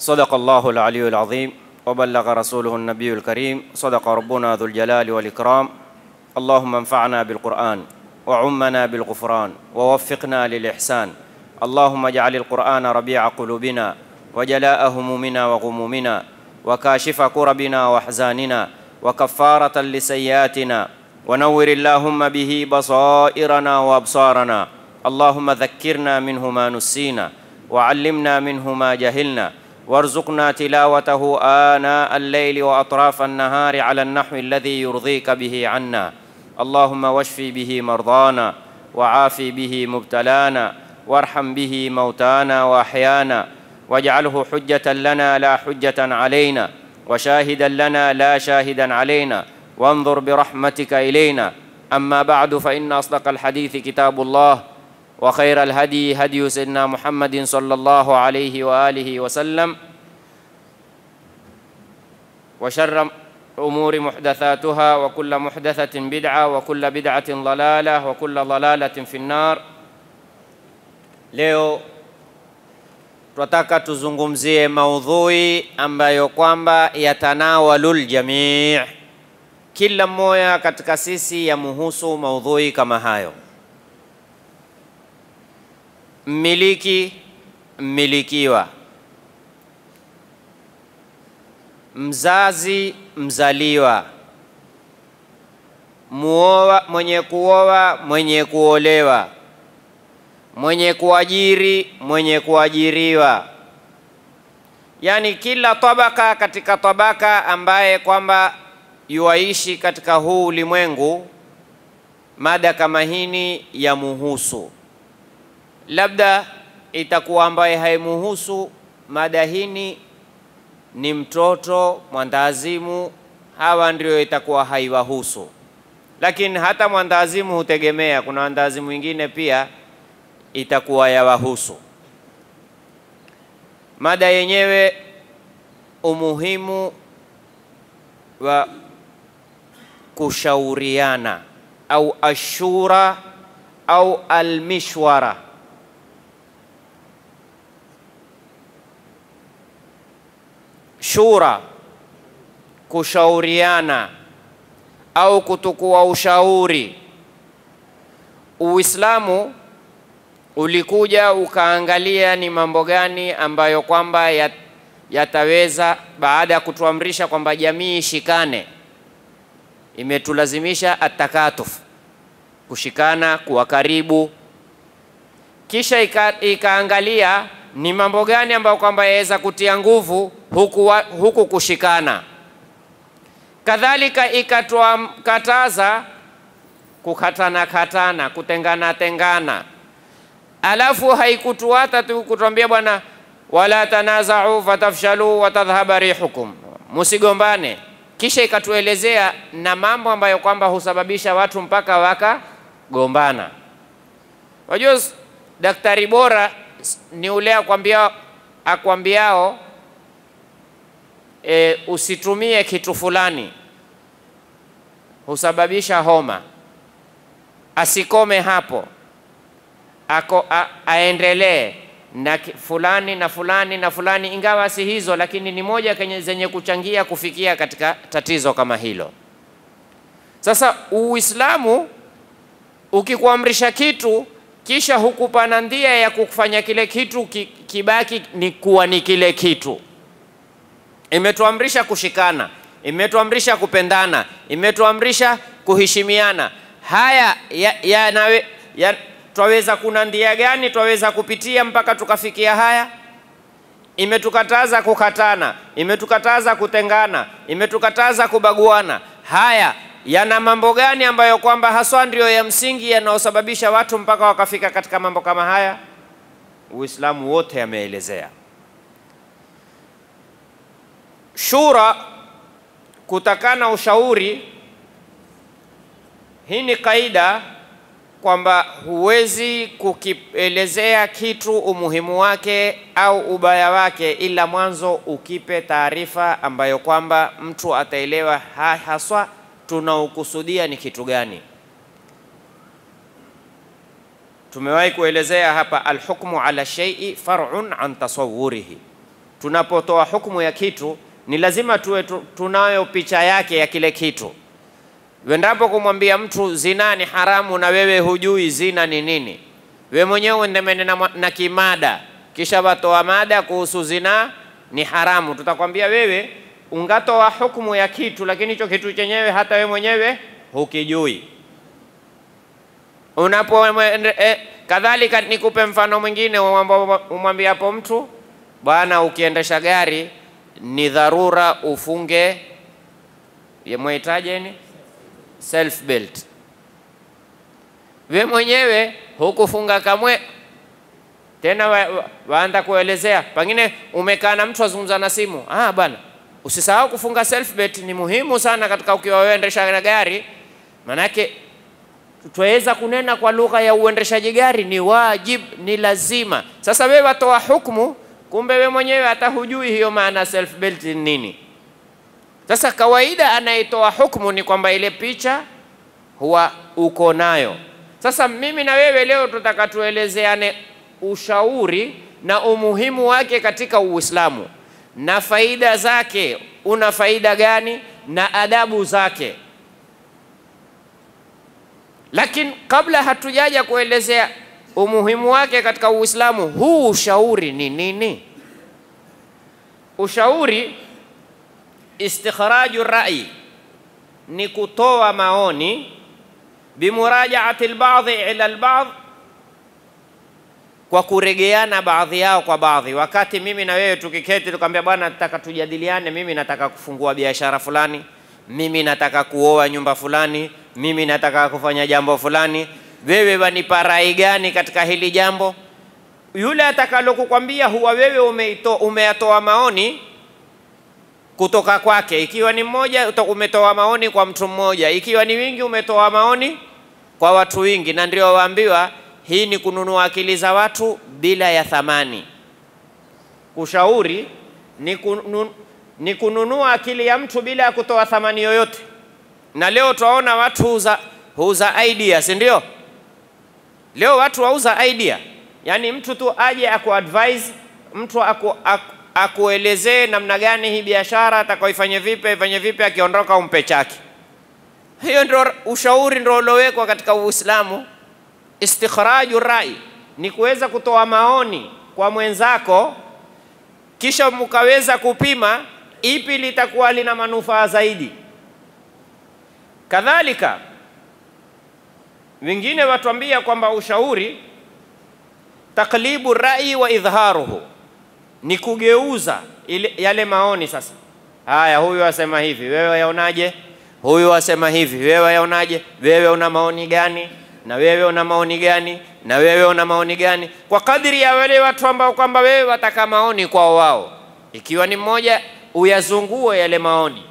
صدق الله العلي العظيم وبلغ رسوله النبي الكريم صدق ربنا ذو الجلال والإكرام اللهم انفعنا بالقرآن وعمنا بالغفران ووفقنا للإحسان اللهم اجعل القرآن ربيع قلوبنا وجلاء همومنا وغمومنا وكاشف كربنا واحزاننا وكفارة لسيئاتنا ونور اللهم به بصائرنا وابصارنا اللهم ذكرنا منه ما نسينا وعلمنا منه ما جهلنا وارزقنا تلاوته آناء الليل وأطراف النهار على النحو الذي يرضيك به عنا اللهم واشفي به مرضانا وعافي به مبتلانا وارحم به موتانا وأحيانا واجعله حجة لنا لا حجة علينا وشاهدا لنا لا شاهدا علينا وانظر برحمتك إلينا أما بعد فإن أصدق الحديث كتاب الله وخير الهدي هدي سيدنا محمد صلى الله عليه وآله وسلم وشر الأمور محدثاتها وكل محدثة بدعة وكل بدعة ضلالة وكل ضلالة في النار leo tunataka tuzungumzie maudhui ambayo kwamba yatanawalul jamii kila mmoja katika sisi yamuhusu maudhui kama hayo mmiliki mmilikiwa mzazi mzaliwa muoa mwenye kuoa mwenye kuolewa mwenye kuajiri mwenye kuajiriwa yaani kila tabaka katika tabaka ambaye kwamba yuaishi katika huu ulimwengu mada kama hini ya muhusu labda itakuwa ambaye haimuhusu mada hini ni mtoto mwandaazimu hawa ndio itakuwa haiwahusu lakini hata mwandaazimu hutegemea kuna wandaazimu wengine pia itakuwa yawahusu mada yenyewe umuhimu wa kushauriana au ashura au almishwara shura kushauriana au kutukua ushauri uislamu ulikuja ukaangalia ni mambo gani ambayo kwamba yat, yataweza baada ya kutuamrisha kwamba jamii ishikane imetulazimisha atakatuf kushikana kuwa karibu kisha ika, ikaangalia ni mambo gani ambayo kwamba yaweza kutia nguvu huku, wa, huku kushikana kadhalika ikatuakataza kukatana katana kutengana tengana alafu haikutuata tu kutuambia bwana wala tanazau fatafshalu watadhhaba rihukum musigombane kisha ikatuelezea na mambo ambayo kwamba husababisha watu mpaka wakagombana wajua daktari bora ni ule akwambia akwambiao e, usitumie kitu fulani husababisha homa asikome hapo ako a, aendelee na fulani na fulani na fulani, ingawa si hizo, lakini ni moja kenye zenye kuchangia kufikia katika tatizo kama hilo. Sasa Uislamu ukikuamrisha kitu kisha hukupana ndia ya kufanya kile kitu ki, kibaki ni kuwa ni kile kitu. Imetuamrisha kushikana, imetuamrisha kupendana, imetuamrisha kuheshimiana. Haya ya, ya, nawe, ya, twaweza kuna ndia gani twaweza kupitia mpaka tukafikia haya? Imetukataza kukatana, imetukataza kutengana, imetukataza kubaguana. Haya yana mambo gani ambayo kwamba haswa ndio ya msingi yanayosababisha watu mpaka wakafika katika mambo kama haya? Uislamu wote yameelezea. Shura, kutakana ushauri, hii ni kaida kwamba huwezi kukielezea kitu umuhimu wake au ubaya wake ila mwanzo ukipe taarifa ambayo kwamba mtu ataelewa ha, haswa tunaokusudia ni kitu gani. Tumewahi kuelezea hapa, alhukmu ala shay'i far'un an tasawwurihi, tunapotoa hukumu ya kitu ni lazima tuwe tu, tunayo picha yake ya kile kitu. Wendapo kumwambia mtu zina ni haramu na wewe hujui zina ni nini, we mwenyewe uendemene na, na kimada, kisha watoa mada kuhusu zina ni haramu, tutakwambia wewe ungatoa hukumu ya kitu, lakini hicho kitu chenyewe hata we mwenyewe hukijui. Unapo eh, kadhalika, nikupe mfano mwingine, umwambia hapo mtu bwana, ukiendesha gari ni dharura ufunge mwitajeni self belt. We mwenyewe hukufunga kamwe, tena wa, wa, waanza kuelezea, pengine umekaa na mtu azungumza na simu, ah bwana, usisahau kufunga self belt, ni muhimu sana katika ukiwa uendesha gari, manake twaweza kunena kwa lugha ya uendeshaji gari, ni wajib, ni lazima. Sasa wewe watoa hukumu kumbe we mwenyewe hata hujui hiyo maana self belt ni nini. Sasa kawaida anayetoa hukumu ni kwamba ile picha huwa uko nayo. Sasa mimi na wewe leo tutaka tuelezeane ushauri na umuhimu wake katika Uislamu na faida zake, una faida gani na adabu zake. Lakini kabla hatujaja kuelezea umuhimu wake katika Uislamu, huu ushauri ni nini? Ushauri, istikhraju rai, ni kutoa maoni, bimurajaati albadhi ila albadh, kwa kuregeana baadhi yao kwa baadhi. Wakati mimi na wewe tukiketi tukamwambia, bwana, nataka tujadiliane, mimi nataka kufungua biashara fulani, mimi nataka kuoa nyumba fulani, mimi nataka kufanya jambo fulani wewe wanipa rai gani katika hili jambo? Yule atakalokukwambia huwa wewe umeito, umeyatoa maoni kutoka kwake. Ikiwa ni mmoja, umetoa maoni kwa mtu mmoja, ikiwa ni wingi, umetoa maoni kwa watu wingi, na ndio waambiwa hii ni kununua akili za watu bila ya thamani. Kushauri ni, kunun, ni kununua akili ya mtu bila ya kutoa thamani yoyote, na leo twaona watu huuza, huuza idea, si ndio? Leo watu wauza idea, yaani mtu tu aje akuadvise, mtu aku, aku, akuelezee namna gani hii biashara atakaoifanye vipi, ifanye vipi, akiondoka umpe chake. Hiyo ndio ushauri ndio uliowekwa katika Uislamu. Istikhraju rai ni kuweza kutoa maoni kwa mwenzako, kisha mkaweza kupima ipi litakuwa lina manufaa zaidi. Kadhalika wengine watuambia kwamba ushauri taklibu rai wa idharuhu ni kugeuza ile, yale maoni. Sasa haya, huyu asema hivi, wewe yaonaje? Huyu asema hivi, wewe yaonaje? Wewe una maoni gani? Na wewe una maoni gani? Na wewe una maoni gani? Kwa kadiri ya wale watu ambao kwamba wewe wataka maoni kwao wao, ikiwa ni mmoja, uyazungue yale maoni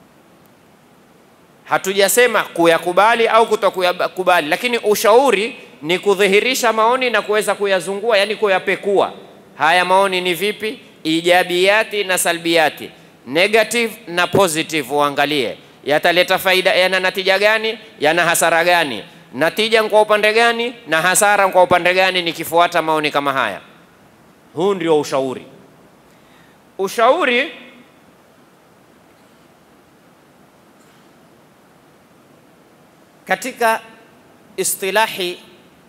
hatujasema kuyakubali au kutokuyakubali, lakini ushauri ni kudhihirisha maoni na kuweza kuyazungua, yani kuyapekua. Haya maoni ni vipi? Ijabiyati na salbiyati, negative na positive, uangalie yataleta faida, yana natija gani, yana hasara gani, natija kwa upande gani na hasara kwa upande gani, nikifuata maoni kama haya. Huu ndio ushauri. Ushauri katika istilahi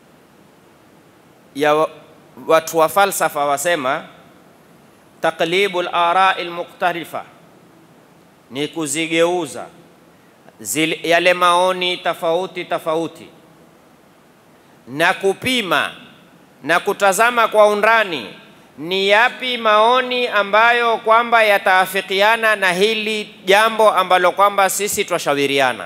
ya watu wa falsafa wasema taqlibu larai lmukhtalifa ni kuzigeuza zile, yale maoni tofauti tofauti na kupima na kutazama kwa undani ni yapi maoni ambayo kwamba yataafikiana na hili jambo ambalo kwamba sisi twashawiriana.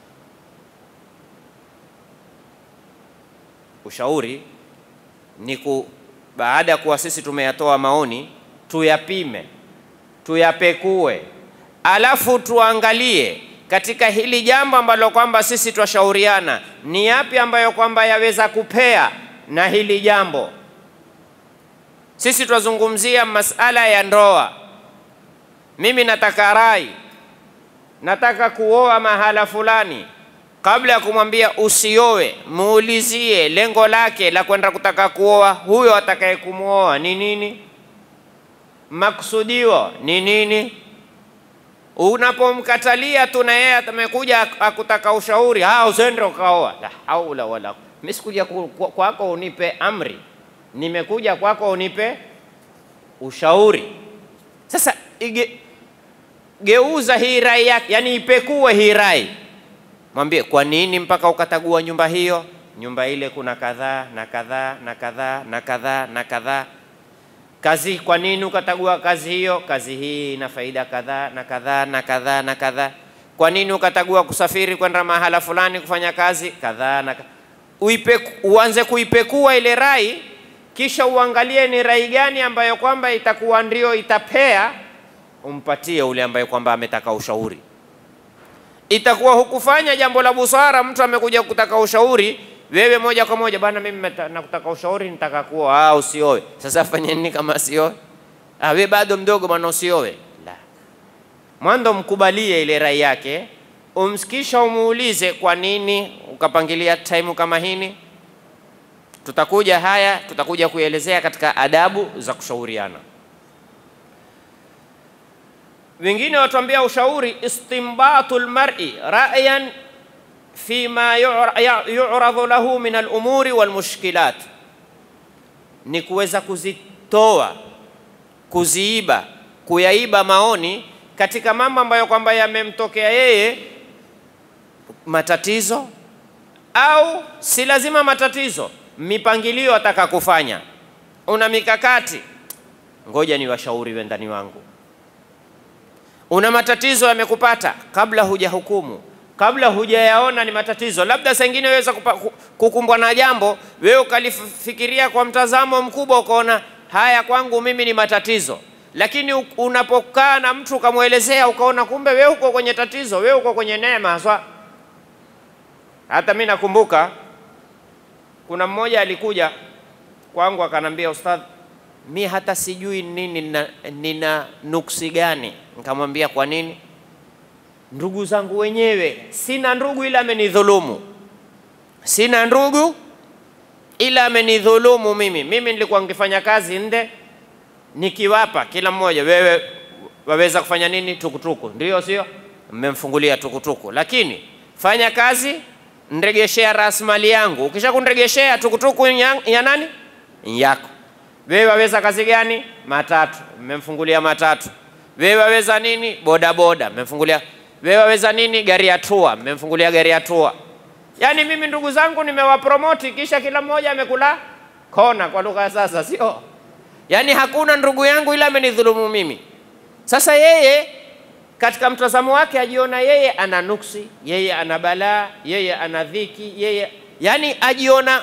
Ushauri ni ku, baada ya kuwa sisi tumeyatoa maoni, tuyapime, tuyapekue, alafu tuangalie katika hili jambo ambalo kwamba sisi twashauriana, ni yapi ambayo kwamba yaweza kupea na hili jambo. Sisi twazungumzia masala ya ndoa. Mimi nataka rai, nataka kuoa mahala fulani. Kabla ya kumwambia usioe, muulizie lengo lake la kwenda kutaka kuoa huyo atakaye kumwoa ni nini. maksudio ni nini? Unapomkatalia tu na yeye amekuja akutaka ushauri, ah, usende ukaoa. La haula wala, mimi sikuja ku- ku- kwako unipe amri, nimekuja kwako unipe ushauri. Sasa ige, geuza hii rai yake, yani ipekue hii rai, mwambie kwa nini mpaka ukatagua nyumba hiyo? Nyumba ile kuna kadhaa na kadhaa na kadhaa na kadhaa na kadhaa kazi kwa nini ukatagua kazi hiyo? Kazi hii ina faida kadhaa na kadhaa na kadhaa na kadhaa. Kwa nini ukatagua kusafiri kwenda mahala fulani kufanya kazi kadhaa na ka- Uipe, uanze kuipekua ile rai, kisha uangalie ni rai gani ambayo kwamba itakuwa ndio itapea, umpatie ule ambaye kwamba ametaka ushauri. Itakuwa hukufanya jambo la busara, mtu amekuja kutaka ushauri, wewe moja kwa moja bana, mimi meta- nakutaka ushauri, nitaka kuoa. Ah, usioe. Sasa fanye nini kama sioe? Ah, we bado mdogo bwana, usioe. La, mwanzo mkubalie ile rai yake, umsikisha, umuulize kwa nini ukapangilia time kama hini. Tutakuja haya, tutakuja kuelezea katika adabu za kushauriana. Wengine watuambia ushauri istimbatu lmari rayan fima yura- ya- yuradhu lahu min alumuri walmushkilat, ni kuweza kuzitoa kuziiba kuyaiba maoni katika mambo ambayo kwamba yamemtokea yeye matatizo, au si lazima matatizo, mipangilio ataka kufanya, una mikakati, ngoja ni washauri wendani wangu una matatizo yamekupata kabla hujahukumu, kabla hujayaona ni matatizo. Labda saa ingine waweza kupa- ku- kukumbwa na jambo, wewe ukalifikiria kwa mtazamo mkubwa, ukaona haya kwangu mimi ni matatizo, lakini u- unapokaa na mtu ukamwelezea, ukaona kumbe wewe uko kwenye tatizo, wewe uko kwenye neema haswa. Hata mi nakumbuka kuna mmoja alikuja kwangu akanambia, ustadh, mi hata sijui nini nina, nina nuksi gani. Nikamwambia kwa nini? Ndugu zangu wenyewe, sina ndugu ila amenidhulumu, sina ndugu ila amenidhulumu mimi. Mimi nilikuwa nikifanya kazi nde, nikiwapa kila mmoja, wewe waweza kufanya nini? Tukutuku, ndio sio? Mmemfungulia tukutuku, lakini fanya kazi, nregeshea rasilimali yangu. Ukisha kunregeshea tukutuku ya, ya nani? Yako. Wewe waweza kazi gani? Matatu, mmemfungulia matatu. Wewe waweza nini? Bodaboda, mmemfungulia. Wewe waweza nini? Gari ya tua, mmemfungulia gari ya tua. Yaani mimi ndugu zangu nimewapromoti, kisha kila mmoja amekula kona, kwa lugha ya sasa, sio? Yaani hakuna ndugu yangu ila amenidhulumu mimi. Sasa yeye katika mtazamo wake ajiona yeye ana nuksi, yeye ana balaa, yeye ana dhiki, yeye yani ajiona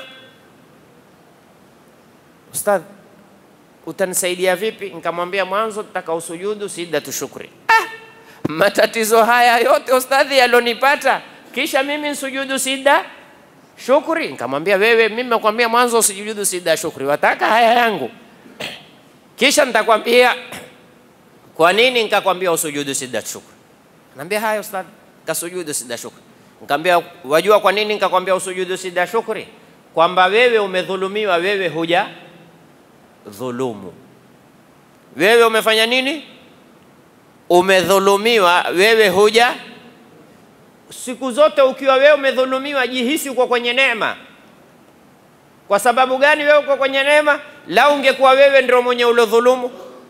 Ustadh, utanisaidia vipi? Nikamwambia mwanzo nataka usujudu sijdatu shukri. Ah, matatizo haya yote ustadhi yalonipata, kisha mimi nsujudu sida shukri? Nikamwambia wewe, mimi nakwambia mwanzo usujudu sida shukri, wataka haya yangu kisha nitakwambia kwa nini nikakwambia usujudu sida shukri. Naambia haya ustadhi, kasujudu sida shukri. Nikamwambia wajua kwa nini nikakwambia usujudu sida shukri? Kwamba wewe umedhulumiwa, wewe huja dhulumu. Wewe umefanya nini? Umedhulumiwa, wewe huja. Siku zote ukiwa wewe umedhulumiwa, jihisi uko kwenye neema. Kwa sababu gani wewe uko kwenye neema? Lau ungekuwa wewe ndio mwenye uliodhulumu,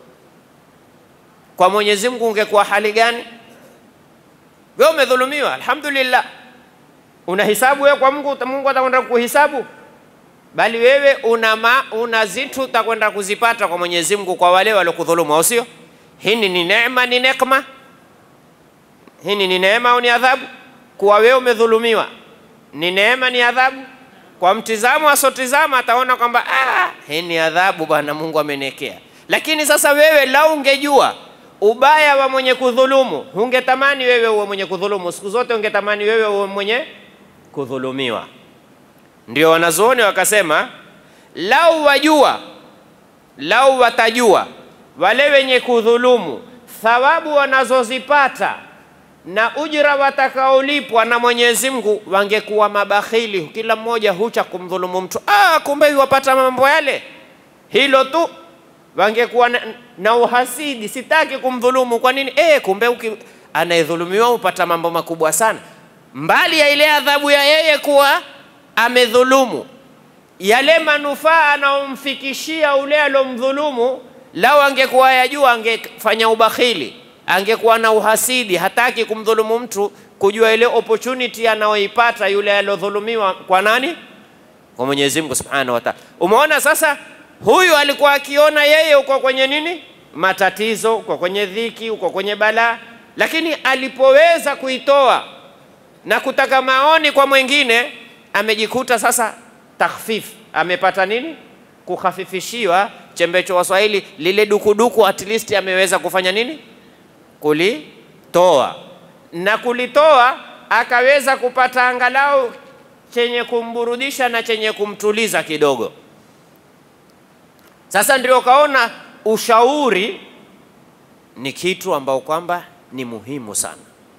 kwa Mwenyezi Mungu ungekuwa hali gani? Wewe umedhulumiwa, alhamdulillah. Una hisabu wewe kwa Mungu, Mungu atakwenda kuhisabu bali wewe una, ma, una zitu utakwenda kuzipata kwa Mwenyezi Mungu kwa wale waliokudhulumu, au sio? Hii ni neema, ni nekma. Hii ni neema au ni adhabu? Kuwa wewe umedhulumiwa ni neema, ni adhabu? Kwa mtizamo asotizama ataona kwamba ah, hii ni adhabu bwana, Mungu amenekea. Lakini sasa wewe lau ungejua ubaya wa mwenye kudhulumu, hungetamani wewe uwe mwenye kudhulumu. Siku zote ungetamani wewe uwe mwenye kudhulumiwa. Ndio wanazuoni wakasema, lau wajua, lau watajua wale wenye kudhulumu thawabu wanazozipata na ujira watakaolipwa na Mwenyezi Mungu, wangekuwa mabakhili, kila mmoja hucha kumdhulumu mtu. Ah, kumbe wapata mambo yale, hilo tu wangekuwa na, na uhasidi, sitaki kumdhulumu. Kwa nini? E, kumbe uki, anayedhulumiwa hupata mambo makubwa sana, mbali ya ile adhabu ya yeye kuwa amedhulumu, yale manufaa anaomfikishia ule alomdhulumu, lau angekuwa yajua, angefanya ubakhili, angekuwa na uhasidi, hataki kumdhulumu mtu, kujua ile opportunity anaoipata yule alodhulumiwa kwa nani? Kwa Mwenyezi Mungu Subhanahu wa Ta'ala. Umeona sasa, huyu alikuwa akiona yeye uko kwenye nini, matatizo, uko kwenye dhiki, uko kwenye balaa, lakini alipoweza kuitoa na kutaka maoni kwa mwingine, amejikuta sasa takhfif, amepata nini, kukhafifishiwa chembecho Waswahili, lile dukuduku at least ameweza kufanya nini, kulitoa na kulitoa, akaweza kupata angalau chenye kumburudisha na chenye kumtuliza kidogo. Sasa ndio kaona ushauri ni kitu ambao kwamba ni muhimu sana.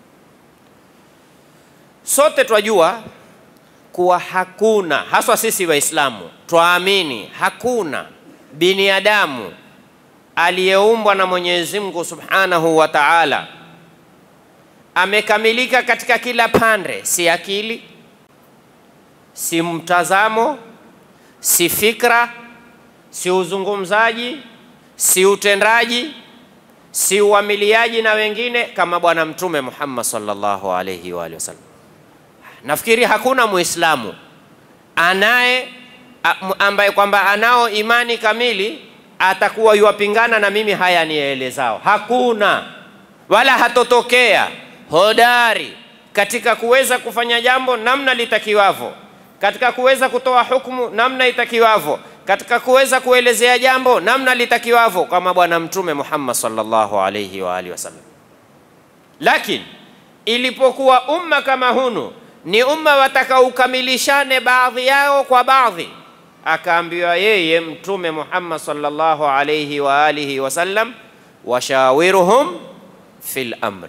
Sote twajua kuwa hakuna, haswa sisi Waislamu twaamini hakuna binadamu aliyeumbwa na Mwenyezi Mungu Subhanahu wa Ta'ala amekamilika katika kila pande, si akili, si mtazamo, si fikra, si uzungumzaji, si utendaji, si uamiliaji na wengine kama Bwana Mtume Muhammad sallallahu alayhi wa alihi wasallam. Nafikiri hakuna Muislamu anaye ambaye kwamba anao imani kamili atakuwa yuwapingana na mimi haya nielezao. Hakuna wala hatotokea hodari katika kuweza kufanya jambo namna litakiwavyo, katika kuweza kutoa hukumu namna itakiwavyo, katika kuweza kuelezea jambo namna litakiwavyo kama Bwana Mtume Muhammad sallallahu alayhi wa alihi wasallam. Lakini ilipokuwa umma kama hunu ni umma watakaokamilishane baadhi yao kwa baadhi, akaambiwa yeye Mtume Muhammad sallallahu alayhi wa alihi wasallam, washawiruhum fil amri.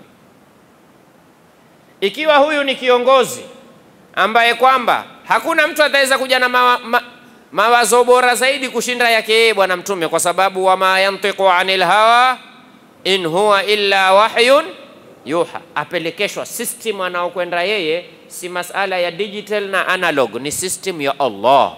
Ikiwa huyu ni kiongozi ambaye kwamba hakuna mtu ataweza kuja na mawa, ma, mawazo bora zaidi kushinda yake yeye Bwana Mtume, kwa sababu wama yantiqu anil hawa in huwa illa wahyun yuha, apelekeshwa system anaokwenda yeye, si masala ya digital na analog, ni system ya Allah.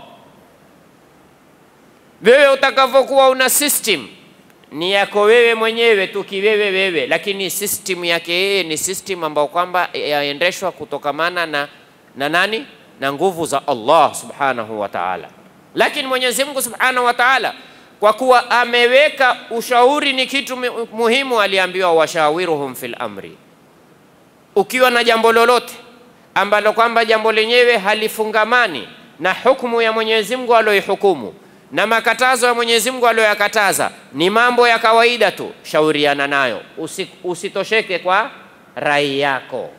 Wewe utakavyokuwa una system ni yako wewe mwenyewe tu kiwewe wewe, lakini system yake yeye ni system ambayo kwamba yaendeshwa kutokamana na, na nani na nguvu za Allah subhanahu wa ta'ala. Lakini Mwenyezi Mungu subhanahu wa ta'ala kwa kuwa ameweka ushauri ni kitu muhimu, aliambiwa washawiruhum fil amri. Ukiwa na jambo lolote ambalo kwamba jambo lenyewe halifungamani na hukumu ya Mwenyezi Mungu aliyoihukumu na makatazo ya Mwenyezi Mungu aliyoyakataza, ni mambo ya kawaida tu, shauriana nayo, usi, usitosheke kwa rai yako.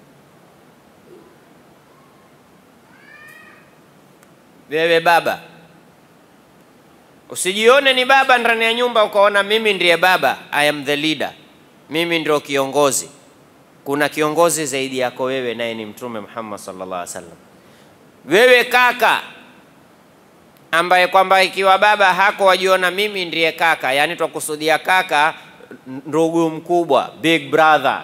Wewe baba Usijione ni baba ndani ya nyumba ukaona mimi ndiye baba, I am the leader, mimi ndio kiongozi. Kuna kiongozi zaidi yako wewe, naye ni Mtume Muhammad sallallahu alaihi wasallam. Wewe kaka ambaye kwamba ikiwa baba hako wajiona mimi ndiye kaka, yani twakusudia kaka, ndugu mkubwa, big brother.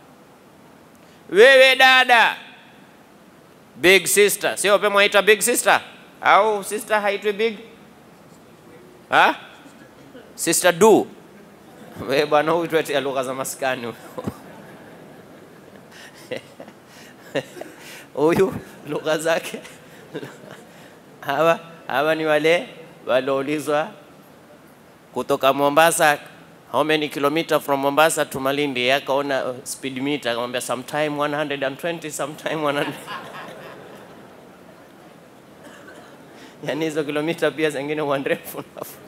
Wewe dada, big sister, sio pe mwaita big sister au sister haitwi big Ha? Sister du. We bwana huyu tuetea lugha za maskani huyu lugha zake hawa hawa ni wale walioulizwa kutoka Mombasa, how many kilometer from Mombasa to Malindi, akaona uh, speed meter, akamwambia sometime 120 sometime 100 yani hizo kilomita pia zingine huwa ndefu.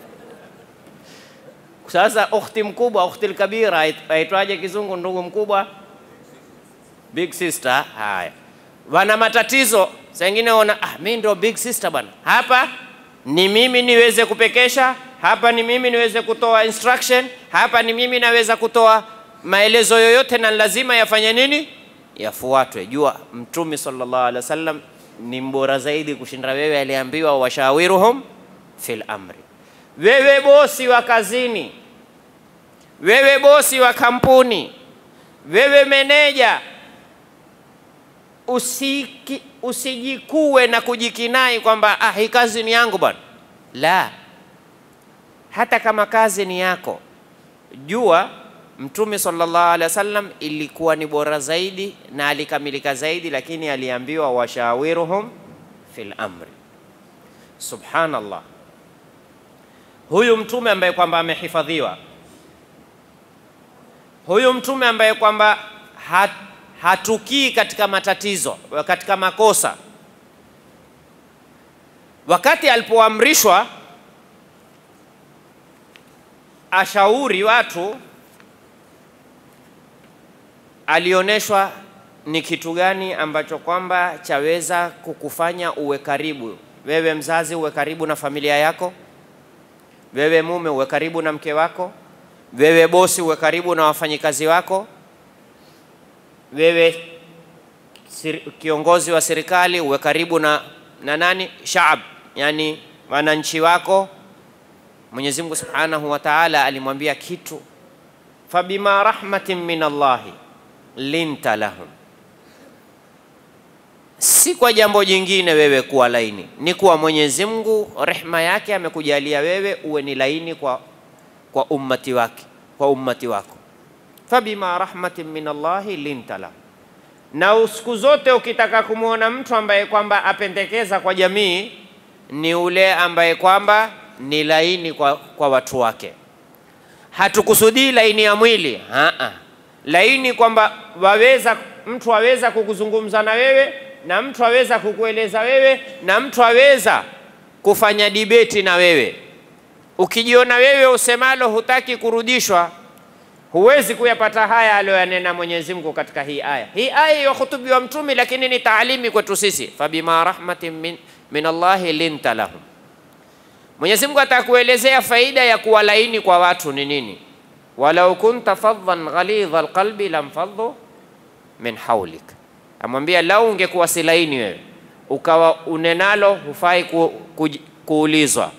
Sasa ukhti mkubwa, ukhti alkabira aitwaje kizungu? Ndugu mkubwa, big sister. Haya, wana matatizo zingine, ona ah, mimi ndio big sister bwana, hapa ni mimi niweze kupekesha, hapa ni mimi niweze kutoa instruction, hapa ni mimi naweza kutoa maelezo yoyote, na lazima yafanye nini? Yafuatwe. Jua Mtume sallallahu alaihi wasallam ni mbora zaidi kushinda wewe, aliambiwa washawiruhum fil amri. wewe bosi wa kazini, wewe bosi wa kampuni, wewe meneja, usiki, usijikuwe na kujikinai kwamba ah, hii kazi ni yangu bwana. La, hata kama kazi ni yako, jua Mtume sallallahu alaihi wasallam ilikuwa ni bora zaidi na alikamilika zaidi, lakini aliambiwa washawiruhum fil amri. Subhanallah, huyu mtume ambaye kwamba amehifadhiwa, huyu mtume ambaye kwamba hat, hatukii katika matatizo, katika makosa, wakati alipoamrishwa ashauri watu alioneshwa ni kitu gani ambacho kwamba chaweza kukufanya uwe karibu wewe mzazi, uwe karibu na familia yako, wewe mume uwe karibu na mke wako, wewe bosi uwe karibu na wafanyikazi wako, wewe siri, kiongozi wa serikali uwe karibu na, na nani shaab, yani wananchi wako. Mwenyezi Mungu Subhanahu wa Ta'ala alimwambia kitu, fabima rahmatin min Allahi linta lahum, si kwa jambo jingine wewe kuwa laini, ni kuwa Mwenyezi Mungu rehma yake amekujalia wewe uwe ni laini kwa, kwa ummati wake kwa ummati wako. Fabima rahmatin min Allahi linta lahum. Na siku zote ukitaka kumwona mtu ambaye kwamba apendekeza kwa jamii ni ule ambaye kwamba ni laini kwa, kwa watu wake. Hatukusudii laini ya mwili Haa. Laini kwamba waweza mtu aweza kukuzungumza na wewe na mtu aweza kukueleza wewe na mtu aweza kufanya dibeti na wewe. Ukijiona wewe usemalo hutaki kurudishwa, huwezi kuyapata haya aliyoyanena Mwenyezi Mungu katika hii aya. Hii aya yahutubiwa Mtume, lakini ni taalimi kwetu sisi, fabima rahmatin min, min Allahi linta lahum. Mwenyezi Mungu atakuelezea faida ya kuwa laini kwa watu ni nini. walau kunta faddan ghalidha alqalbi lamfaddu min haulik, amwambia lau ungekuwa si laini wewe ukawa unenalo hufai ku, ku, kuulizwa.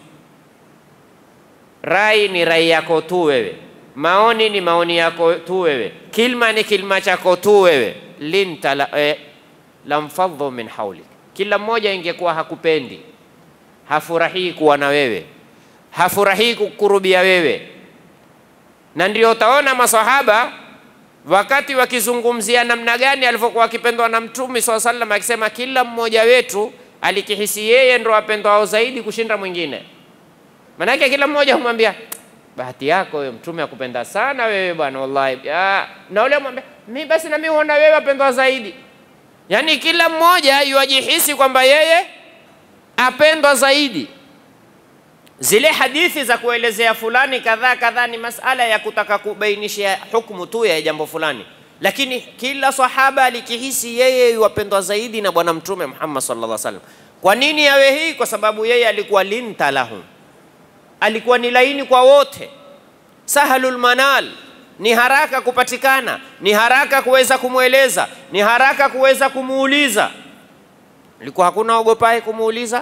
Rai ni rai yako tu wewe, maoni ni maoni yako tu wewe, kilma ni kilma chako tu wewe. linta la, eh, lamfaddu min haulik, kila mmoja ingekuwa hakupendi, hafurahii kuwa na wewe, hafurahii kukurubia wewe na ndio utaona masahaba wakati wakizungumzia namna gani alivyokuwa akipendwa na Mtume swalla sallam, akisema kila mmoja wetu alikihisi yeye ndo apendwao zaidi kushinda mwingine. Maanake kila mmoja humwambia bahati yako wewe, Mtume akupenda sana wewe bwana, wallahi ya, na ule mwambia mimi basi na mimi huona wewe apendwa zaidi. Yani kila mmoja yuajihisi kwamba yeye apendwa zaidi zile hadithi za kuelezea fulani kadhaa kadhaa ni masala ya kutaka kubainisha hukumu tu ya jambo fulani, lakini kila sahaba alikihisi yeye yuwapendwa zaidi na Bwana Mtume Muhammad sallallahu alaihi wasallam. Kwa nini yawe hii? Kwa sababu yeye alikuwa linta lahum, alikuwa ni laini kwa wote, sahalul manal, ni haraka kupatikana, ni haraka kuweza kumweleza, ni haraka kuweza kumuuliza. Ilikuwa hakuna ogopaye kumuuliza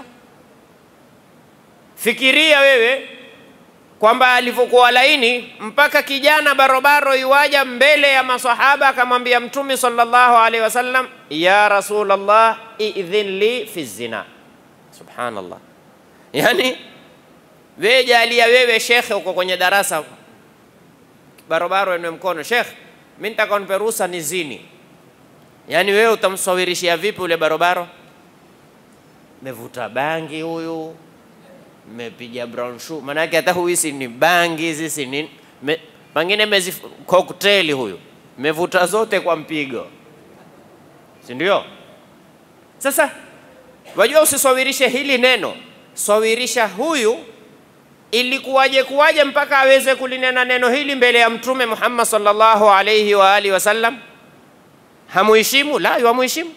Fikiria wewe kwamba alivyokuwa laini mpaka kijana barobaro iwaja mbele ya masahaba akamwambia Mtume sallallahu alaihi wasallam, ya Rasulullah idhin li fi zina. Subhanallah, yani wewe jalia wewe shekhe, uko kwenye darasa, barobaro enwe mkono, shekhe, mimi nitaka nipe ruhusa ni zini. Yani wewe utamsawirishia vipi ule barobaro? Mevuta bangi huyu mepiga brown shoe, maanake hata huisi ni bangi hizi si nini, me, pengine mezi cocktail huyu mevuta zote kwa mpigo, si ndio? Sasa wajua, usiswawirishe hili neno, swawirisha huyu ilikuwaje kuwaje mpaka aweze kulinena neno hili mbele ya Mtume Muhammad sallallahu alayhi wa alihi wasallam. Hamuheshimu? La, hamuheshimu,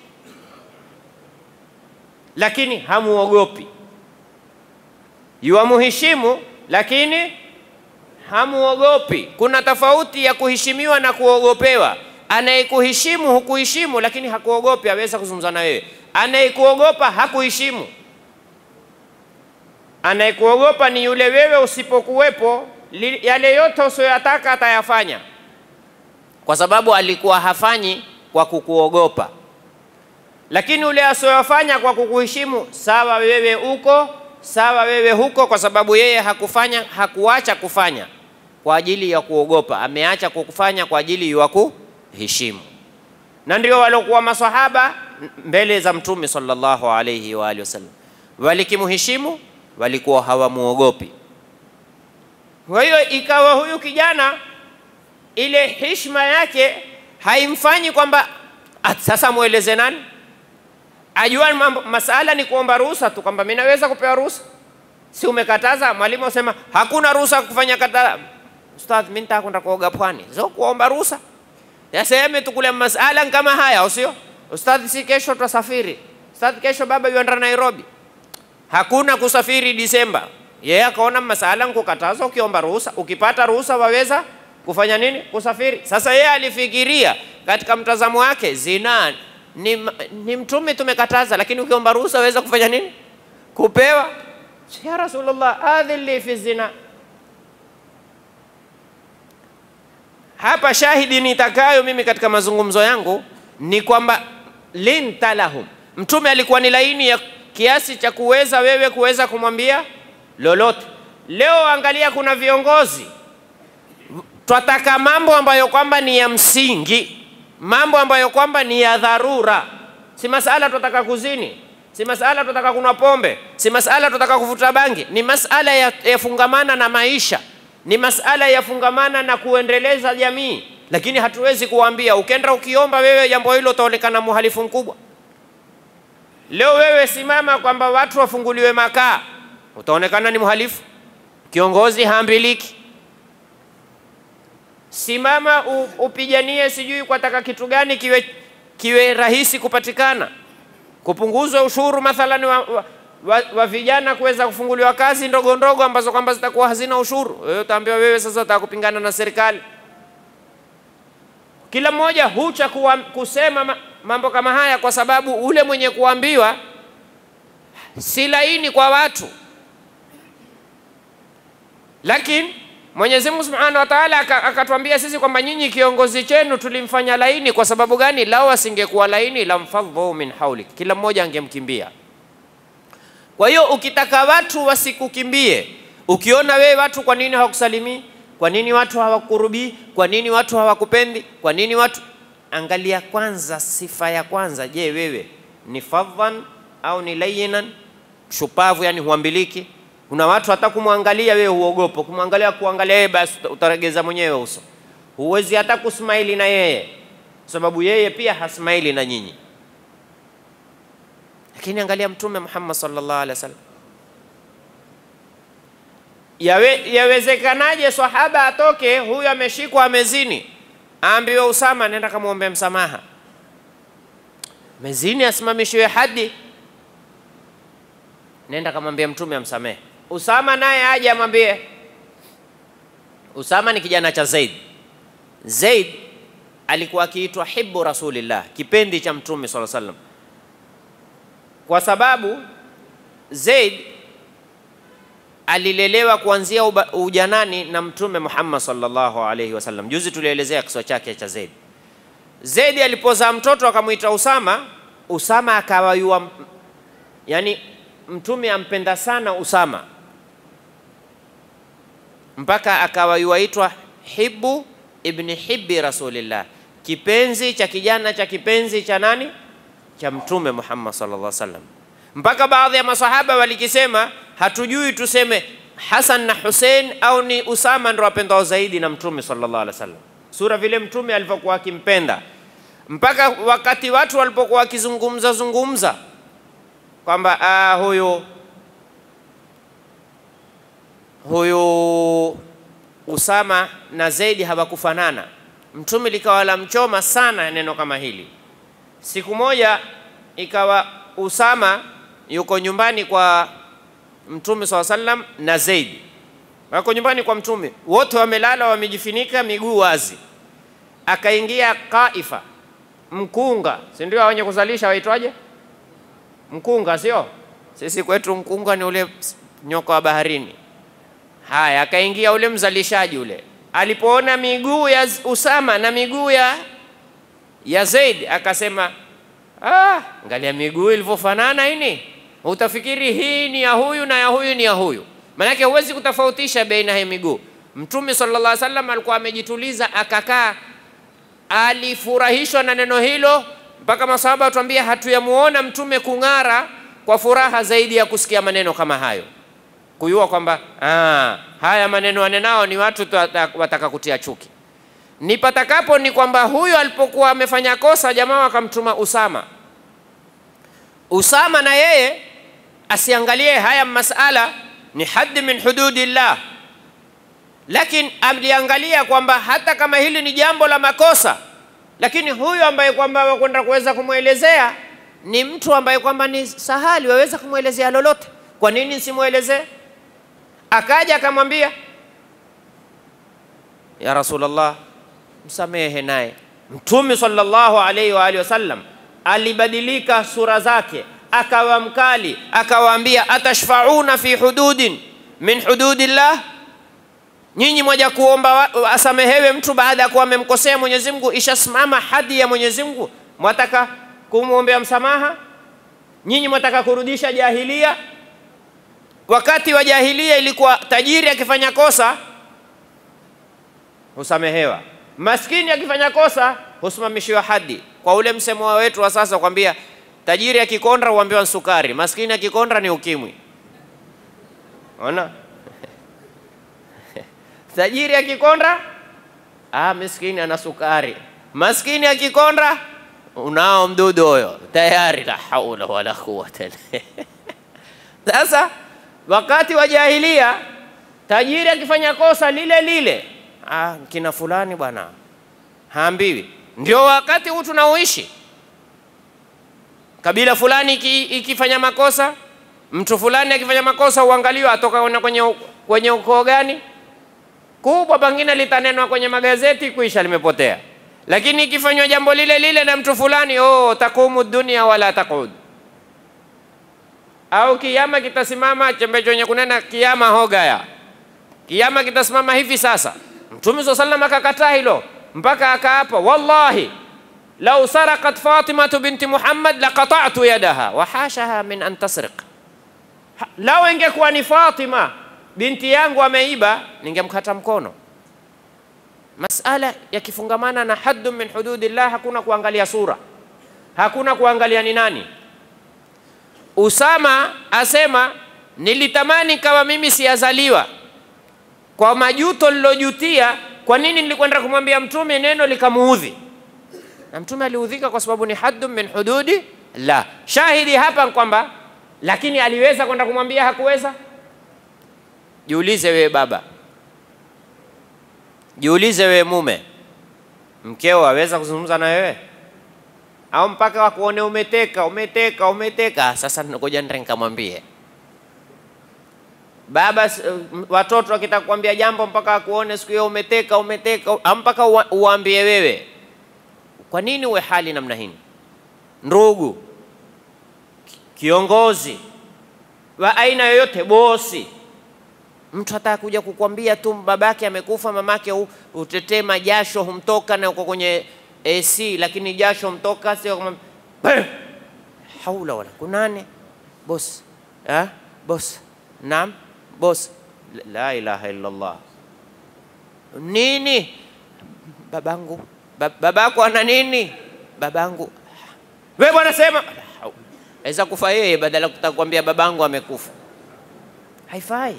lakini hamuogopi yuwamuheshimu lakini hamuogopi. Kuna tofauti ya kuheshimiwa na kuogopewa. Anayekuheshimu hukuheshimu, lakini hakuogopi, aweza kuzungumza na wewe. Anayekuogopa hakuheshimu. Anayekuogopa ni yule wewe usipokuwepo, li- yale yote usiyoyataka atayafanya, kwa sababu alikuwa hafanyi kwa kukuogopa. Lakini yule asiyoyafanya kwa kukuheshimu, sawa wewe uko sawa wewe huko, kwa sababu yeye hakufanya, hakuacha kufanya kwa ajili ya kuogopa, ameacha kufanya kwa ajili ya kuheshimu. Na ndio waliokuwa maswahaba mbele za Mtume sallallahu alayhi wa alihi wasallam, walikimheshimu, walikuwa hawamuogopi. Kwa hiyo ikawa huyu kijana ile heshima yake haimfanyi kwamba "Ah, sasa mweleze nani ajua mambo, masala ni kuomba ruhusa tu, kwamba mimi naweza kupewa ruhusa. Si umekataza? Mwalimu asema hakuna ruhusa ya kufanya kata. Ustadh, mimi nitaka kwenda kuoga pwani, sio kuomba ruhusa. Yaseme tu kule masala kama haya, au sio? Ustadh, si kesho tutasafiri. Ustadh, kesho baba yuenda Nairobi. Hakuna kusafiri Disemba. Yeye akaona masala nkukataza, ukiomba ruhusa, ukipata ruhusa waweza kufanya nini? Kusafiri. Sasa yeye alifikiria katika mtazamo wake, zina ni, ni mtume tumekataza, lakini ukiomba ruhusa waweza kufanya nini? Kupewa. Ya Rasulullah, adhin li fi zina. Hapa shahidi nitakayo mimi katika mazungumzo yangu ni kwamba linta lahum, mtume alikuwa ni laini ya kiasi cha kuweza wewe kuweza kumwambia lolote. Leo angalia, kuna viongozi twataka mambo ambayo kwamba ni ya msingi, mambo ambayo kwamba ni ya dharura. Si masala twataka kuzini, si masala twataka kunywa pombe, si masala twataka kuvuta bangi, ni masala ya- yafungamana na maisha, ni masala yafungamana na kuendeleza jamii. Lakini hatuwezi kuwaambia ukenda ukiomba wewe jambo hilo utaonekana muhalifu mkubwa. Leo wewe simama kwamba watu wafunguliwe makaa, utaonekana ni mhalifu. Kiongozi haambiliki. Simama u, upiganie sijui kwataka kitu gani kiwe, kiwe rahisi kupatikana, kupunguzwa ushuru mathalan wa, wa, wa, wa vijana kuweza kufunguliwa kazi ndogo ndogo ambazo kwamba zitakuwa hazina ushuru. Wewe utaambiwa wewe sasa utaka kupingana na serikali. Kila mmoja hucha kuwa, kusema ma, mambo kama haya kwa sababu ule mwenye kuambiwa si laini kwa watu, lakini Mwenyezi Mungu Subhanahu wa Ta'ala aka- akatuambia sisi kwamba nyinyi kiongozi chenu tulimfanya laini. Kwa sababu gani? Lau asingekuwa laini, lamfadhu min haulik, kila mmoja angemkimbia. Kwa hiyo ukitaka watu wasikukimbie, ukiona wewe watu, kwa nini hawakusalimii? Kwa nini watu hawakurubii? Kwa nini watu hawakupendi? Kwa nini watu Angalia kwanza sifa ya kwanza. Je, wewe ni fadhan au ni layinan? Shupavu, yani huambiliki. Kuna watu hata kumwangalia wewe huogopa, kumwangalia kuangalia yeye, basi utaregeza mwenyewe uso, huwezi hata kusmaili na yeye, sababu yeye pia hasmaili na nyinyi. Lakini angalia Mtume Muhammad sallallahu alaihi wasallam, yawe yawezekanaje sahaba atoke huyu ameshikwa amezini, aambiwe Usama, nenda kamwombe msamaha, mezini asimamishiwe hadi, nenda kamwambia Mtume amsamehe. Usama naye aje amwambie. Usama ni kijana cha Zaid. Zaid alikuwa akiitwa hibbu rasulillah, kipendi cha Mtume sallallahu alaihi wasallam, kwa sababu Zaid alilelewa kuanzia uba- ujanani na Mtume Muhammad sallallahu alaihi wasallam. Juzi tulielezea kisa chake cha Zaid. Zaid alipozaa mtoto akamwita Usama, Usama akawa yua, yani Mtume ampenda sana Usama mpaka akawa yuaitwa hibbu ibni hibbi rasulillah, kipenzi cha kijana cha kipenzi cha nani? Cha Mtume Muhammad sallallahu alaihi wasallam. Mpaka baadhi ya masahaba walikisema, hatujui tuseme Hasan na Hussein au ni Usama ndo wapendao zaidi na Mtume sallallahu alaihi wasallam, sura vile Mtume alivyokuwa akimpenda, mpaka wakati watu walipokuwa wakizungumza zungumza kwamba ah, huyu huyu Usama na Zaidi hawakufanana. Mtume likawa la mchoma sana neno kama hili. Siku moja ikawa Usama yuko nyumbani kwa Mtume swalla sallam na Zaidi wako nyumbani kwa Mtume, wote wamelala wamejifunika miguu wazi. Akaingia Kaifa, mkunga, si ndio wenye kuzalisha waitwaje? Mkunga, sio? Sisi kwetu mkunga ni ule nyoka wa baharini. Haya, akaingia ule mzalishaji ule, alipoona miguu ya Usama na miguu ya ya Zaid akasema, ah, angalia miguu ilivyofanana ini, utafikiri hii ni ya huyu na ya huyu ni ya huyu. Maanake huwezi kutofautisha baina ya miguu. Mtume sallallahu alaihi wasallam alikuwa amejituliza, akakaa, alifurahishwa na neno hilo, mpaka masahaba watuambia hatuyamuona mtume kung'ara kwa furaha zaidi ya kusikia maneno kama hayo, kujua kwamba ah, haya maneno wanenao ni watu wataka kutia chuki. Nipatakapo ni kwamba huyo alipokuwa amefanya kosa, jamaa wakamtuma Usama. Usama na yeye asiangalie haya masala ni haddi min hududillah, lakini aliangalia kwamba hata kama hili ni jambo la makosa, lakini huyu ambaye kwamba wakwenda kuweza kumwelezea ni mtu ambaye kwamba ni sahali, waweza kumwelezea lolote. Kwa nini nisimwelezee? Akaja akamwambia, ya Rasulullah, msamehe naye. Mtume sallallahu alaihi wa alihi wasallam alibadilika sura zake, akawa mkali, akawaambia atashfauna fi hududin min hududillah, nyinyi mwaja kuomba asamehewe mtu baada ya kuwa amemkosea Mwenyezi Mungu, ishasimama hadi ya Mwenyezi Mungu, mwataka kumwombea msamaha? Nyinyi mwataka kurudisha jahilia? Wakati wa jahilia ilikuwa tajiri akifanya kosa husamehewa, maskini akifanya kosa husimamishiwa hadi. Kwa ule msemo wetu wa sasa kwambia tajiri akikonda huambiwa sukari, maskini akikonda ni ukimwi. Ona tajiri akikonda, ah, miskini ana sukari, maskini akikonda unao mdudu huyo tayari. La haula wala quwwata Sasa wakati wa jahilia tajiri akifanya kosa lile lile, ah, kina fulani bwana haambiwi. Ndio wakati huu tunaoishi. Kabila fulani iki, ikifanya makosa, mtu fulani akifanya makosa, uangaliwa atoka kwenye, kwenye ukoo gani kubwa, pengine litanenwa kwenye magazeti, kuisha limepotea. Lakini ikifanywa jambo lile lile na mtu fulani, oh, takumu dunia wala taqud au kiama kitasimama, chembe chenye kunena kiama hogaya, kiama kitasimama hivi sasa. Mtume swalla sallam akakataa hilo mpaka akaapa, wallahi lau sarakat Fatimatu binti Muhammad laqata'tu yadaha wa hashaha min an tasriq, lau ingekuwa ni Fatima binti yangu ameiba, ningemkata mkono. Masala yakifungamana na haddu min hududillah, hakuna kuangalia sura, hakuna kuangalia ni nani. Usama asema nilitamani kama mimi siyazaliwa kwa majuto lilojutia. Kwa nini nilikwenda kumwambia mtume neno likamuudhi? Na mtume aliudhika kwa sababu ni haddu min hududi la. Shahidi hapa kwamba, lakini aliweza kwenda kumwambia, hakuweza. Jiulize wewe baba, jiulize wewe mume, mkeo aweza kuzungumza na wewe au mpaka wakuone umeteka umeteka umeteka. Sasa ngoja ndio nikamwambie baba. Watoto wakitaka kuambia jambo mpaka wakuone siku hiyo umeteka umeteka, au mpaka uwaambie wewe. Kwa nini uwe hali namna hii? Ndugu, kiongozi wa aina yoyote, bosi, mtu hata kuja kukwambia tu babake amekufa, mamake, utetee majasho humtoka na uko kwenye AC lakini jasho mtoka, sio kama haula wala kunane. Boss eh, boss, naam boss, la ilaha illa Allah. Nini babangu, babako ana nini? Babangu wewe bwana, sema aweza kufa yeye, badala kutaka kuambia babangu amekufa. Haifai.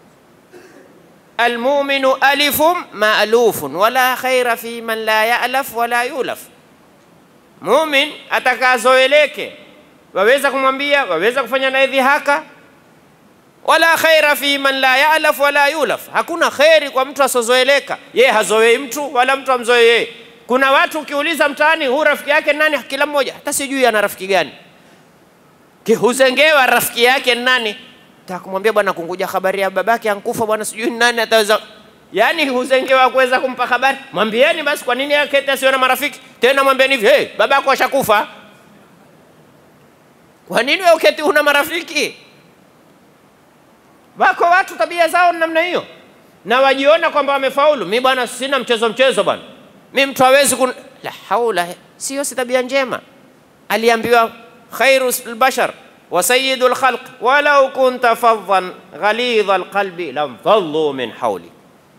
Almuminu alifun maalufun wala khaira fi man la yalaf wala yulaf. Mumin atakazoeleke, waweza kumwambia, waweza kufanya naye dhihaka. Wala khaira fi man la yalaf wala yulaf, hakuna kheri kwa mtu asozoeleka. Ye hazoei mtu wala mtu amzoe yeye. Kuna watu ukiuliza mtaani, huu rafiki yake nani? Kila mmoja hata sijui ana rafiki gani, huzengewa rafiki yake nani Taka kumwambia bwana, kunguja habari ya babake ankufa bwana, sijui nani ataweza. Yani huzengewa kuweza kumpa habari. Mwambieni basi, kwa nini akete asiwe na marafiki tena? Mwambieni hivi, hey, babako ashakufa. Kwa nini wewe uketi una marafiki? Wako watu tabia zao ni namna hiyo, na wajiona kwamba wamefaulu. Mi bwana, sina mchezo mchezo bwana, mi mtu hawezi kun... la haula, sio si tabia njema. Aliambiwa khairu lbashar wa sayyidu lkhalq walau kunta faddan ghalidha lqalbi lamfaddu min hawli.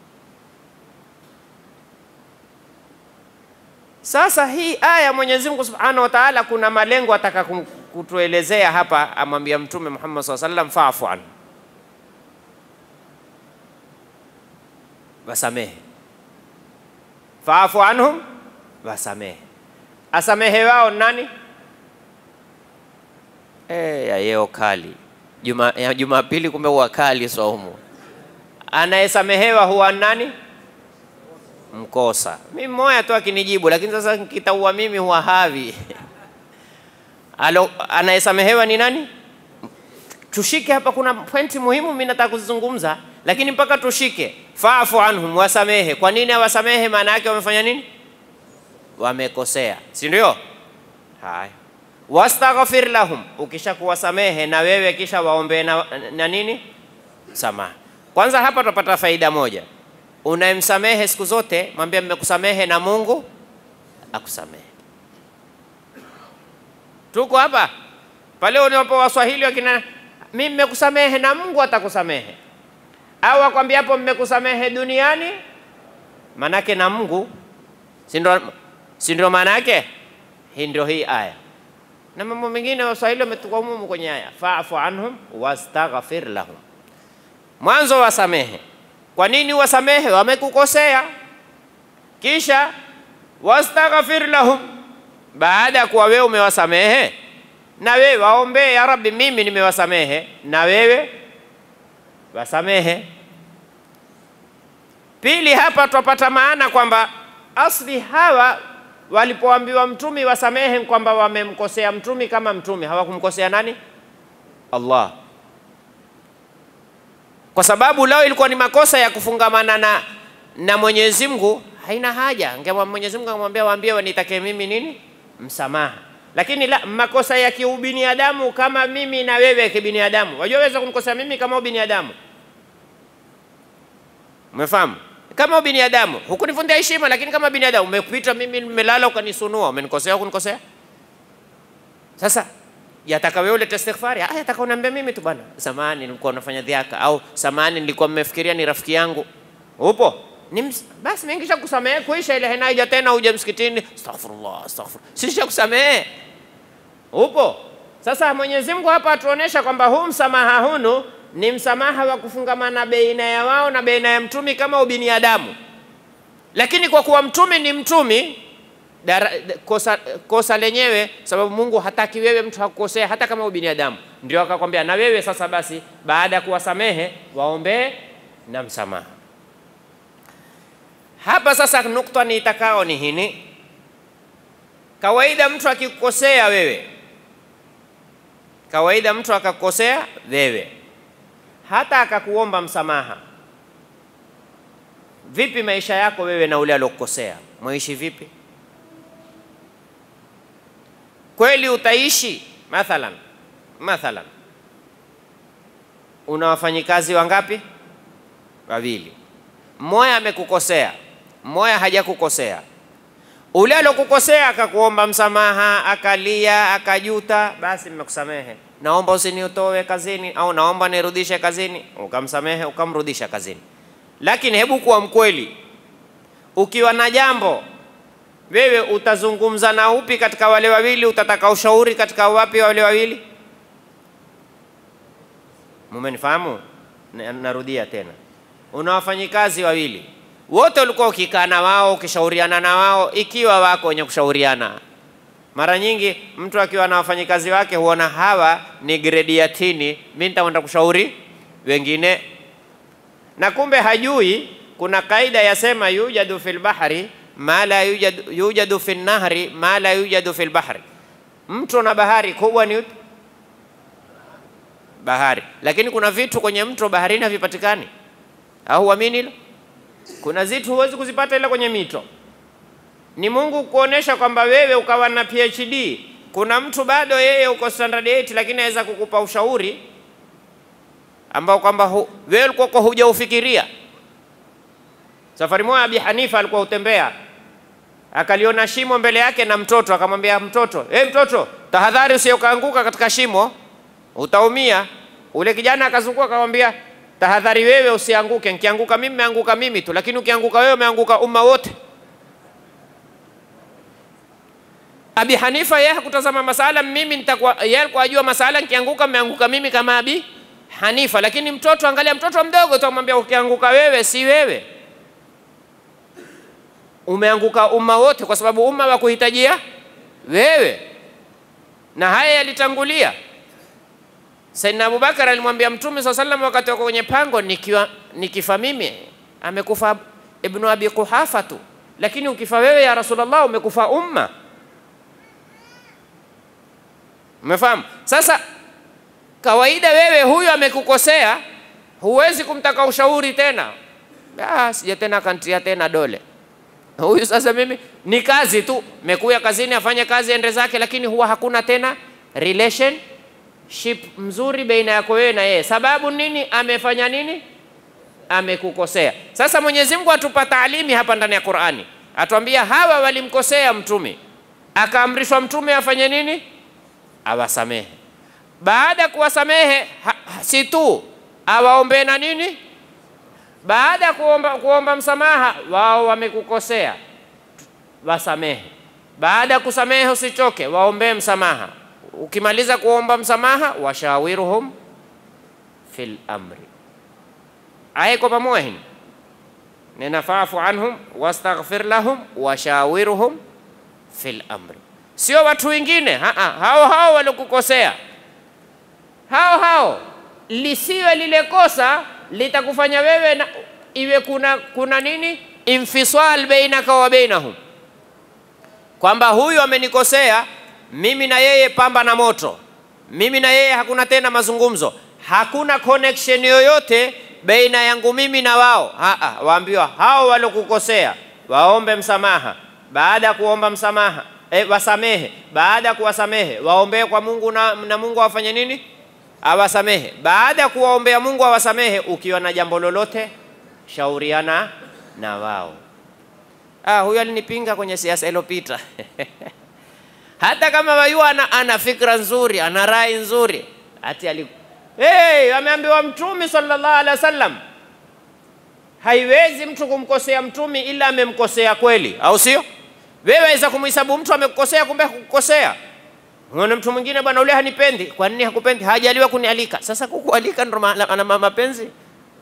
Sasa hii aya Mwenyezi Mungu Subhanahu wa Ta'ala, kuna malengo ataka kum- kutuelezea hapa, amwambia Mtume Muhammad SAW sallam, faafu anhu, wasamehe. Faafu anhum, wasamehe. Asamehe wao nani? Eh, ya yeo kali Juma, ya Jumapili kumbe huwa kali saumu. Anayesamehewa huwa nani? Mkosa. Mimi mmoja tu akinijibu, lakini sasa nikitaua mimi huwa havi. Alo, anayesamehewa ni nani? Tushike hapa, kuna pointi muhimu mimi nataka kuzizungumza, lakini mpaka tushike. Faafu anhum, wasamehe. Kwa nini awasamehe? Maana yake wamefanya nini? Wamekosea, si ndio? Haya, wastaghfir lahum, ukisha kuwasamehe na wewe kisha waombee na, na nini samaha. Kwanza hapa tutapata faida moja, unayemsamehe siku zote mwambie mmekusamehe na Mungu akusamehe. Tuko hapa pale unapo Waswahili wakina mimi mmekusamehe na Mungu atakusamehe, au akwambia hapo mmekusamehe duniani, manake na Mungu, si ndio? Si ndio maana yake? Hii ndio hii aya na mambo mengine Waswahili wametukaumumu kwenye aya, faafu anhum wastaghfir lahum. Mwanzo wasamehe. Kwa nini wasamehe? Wamekukosea. Kisha wastaghfir lahum, baada ya kuwa wewe umewasamehe, na wewe waombee, ya Rabbi, mimi nimewasamehe, na wewe wasamehe. Pili, hapa twapata maana kwamba asli hawa walipoambiwa mtumi wasamehe, kwamba wamemkosea mtumi kama mtumi, hawakumkosea nani? Allah, kwa sababu lao ilikuwa ni makosa ya kufungamana na, na Mwenyezi Mungu, haina haja. Ngema Mwenyezi Mungu akamwambia waambie wanitake mimi nini? Msamaha. Lakini la makosa ya kiubinadamu kama mimi na wewe kibinadamu, wajua weza kumkosea mimi kama ubinadamu, umefahamu? Kama ubinadamu hukunifundia heshima, lakini kama binadamu umepita, mimi nimelala ukanisunua, umenikosea kunikosea. Sasa yataka wewe ulete istighfari? Ah, yataka uniambia mimi tu bwana, samahani nilikuwa nafanya dhiaka, au samahani nilikuwa mmefikiria ni rafiki yangu. Upo ni ms... basi mimi kisha kusamehe kuisha ile henaija tena uje msikitini, astaghfirullah astaghfirullah, sisha kusamehe. Upo sasa. Mwenyezi Mungu hapa atuonesha kwamba huu msamaha hunu ni msamaha wa kufungamana baina ya wao na baina ya mtumi kama ubinadamu, lakini kwa kuwa mtumi ni mtumi dara, kosa, kosa lenyewe, sababu Mungu hataki wewe mtu hakukosea hata kama ubinadamu, ndio akakwambia na wewe sasa basi, baada ya kuwasamehe waombee na msamaha. Hapa sasa nukta ni itakao ni hini, kawaida mtu akikukosea wewe, kawaida mtu akakukosea wewe hata akakuomba msamaha, vipi maisha yako wewe na ule alokukosea, mwaishi vipi? Kweli utaishi? Mathalan, mathalan una wafanyikazi wangapi? Wawili, mmoja amekukosea, mmoja hajakukosea. Ule alokukosea akakuomba msamaha, akalia, akajuta, basi mmekusamehe naomba usinitoe kazini au naomba nirudishe kazini, ukamsamehe ukamrudisha kazini. Lakini hebu kuwa mkweli, ukiwa na jambo wewe utazungumza na upi katika wale wawili? Utataka ushauri katika wapi wale wawili? Mumenifahamu? Narudia tena, una wafanyikazi wawili, wote ulikuwa ukikaa na wao ukishauriana na wao, ikiwa wako wenye kushauriana mara nyingi mtu akiwa na wafanyikazi wake huona hawa ni gredi ya tini, mimi nitakwenda kushauri wengine, na kumbe hajui kuna kaida yasema yujadu fil bahri ma la yujadu, yujadu fil nahri ma la yujadu fil bahri. Mto na bahari kubwa ni upi? Bahari, lakini kuna vitu kwenye mto baharini havipatikani, au huamini hilo? Kuna zitu huwezi kuzipata ile kwenye mito ni Mungu kuonesha kwamba wewe ukawa na PhD. Kuna mtu bado yeye uko standard 8 lakini aweza kukupa ushauri ambao kwamba hu, wewe ulikuwa kwa hujaufikiria. Safari moja Abi Hanifa alikuwa utembea, akaliona shimo mbele yake na mtoto, akamwambia mtoto, hey, mtoto tahadhari, usije ukaanguka katika shimo, utaumia. Ule kijana akazunguka akamwambia, tahadhari wewe usianguke, nikianguka mimi meanguka mimi tu, lakini ukianguka wewe umeanguka umma wote. Abi Hanifa yeye hakutazama masala, mimi nitakuwa yeye alikuwa ajua masala, nikianguka meanguka mimi kama Abi Hanifa, lakini mtoto, angalia mtoto mdogo tu, amwambia ukianguka wewe si wewe, umeanguka umma wote, kwa sababu umma wa kuhitajia wewe. Na haya yalitangulia. Saidina Abubakar alimwambia Mtume saa salam wakati wako kwenye pango, nikiwa nikifa mimi amekufa Ibnu Abi Quhafa tu, lakini ukifa wewe ya Rasulullah umekufa umma. Umefahamu? Sasa kawaida, wewe huyu amekukosea, huwezi kumtaka ushauri tena. Ah, sija tena kantia tena dole huyu. Sasa mimi ni kazi tu, mekuya kazini afanye kazi ende zake, lakini huwa hakuna tena relationship mzuri baina yako wewe na yeye. Sababu nini? Amefanya nini? Amekukosea. Sasa Mwenyezi Mungu atupa taalimi hapa ndani ya Qur'ani, atuambia hawa walimkosea mtume, akaamrishwa mtume afanye nini? Awasamehe. Baada ya kuwasamehe, si tu awaombee na nini baada ya kuomba, kuomba msamaha, wao wamekukosea, wasamehe. Baada ya kusamehe, usichoke, waombee msamaha. Ukimaliza kuomba msamaha, washawiruhum fil amri. Aya iko pamoja hini, nena faafu anhum wastaghfir lahum washawiruhum fil amri, sio watu wengine, hao hao walikukosea, hao hao, lisiwe lile kosa litakufanya wewe na, iwe kuna, kuna nini infisal bainaka wa bainahum, kwamba huyu amenikosea mimi na yeye pamba na moto, mimi na yeye hakuna tena mazungumzo, hakuna connection yoyote baina yangu mimi na wao. Haa, waambiwa hao walokukosea waombe msamaha. Baada ya kuomba msamaha eh, wasamehe. Baada ya kuwasamehe waombee kwa Mungu na, na Mungu awafanye nini? awasamehe. Baada ya kuwaombea Mungu awasamehe, ukiwa na jambo lolote shauriana na wao. Ah, huyu alinipinga kwenye siasa iliyopita hata kama wayua ana, ana fikra nzuri, ana rai nzuri, ati ali hey, ameambiwa Mtume sallallahu alaihi wasallam, haiwezi mtu kumkosea Mtume ila amemkosea kweli, au sio? Wewe waweza kumhesabu mtu amekukosea, kumbe hakukosea Unaona mtu mwingine bwana, ule hanipendi. Kwa nini hakupendi? Hajaliwa kunialika. Sasa kukualika ndo ana mapenzi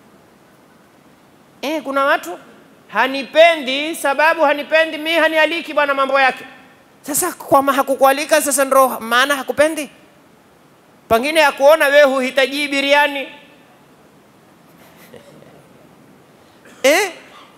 eh? Kuna watu hanipendi, sababu hanipendi mi hanialiki bwana, mambo yake. Sasa kwa hakukualika, sasa ndo maana hakupendi. Pengine akuona wewe huhitaji biriani eh?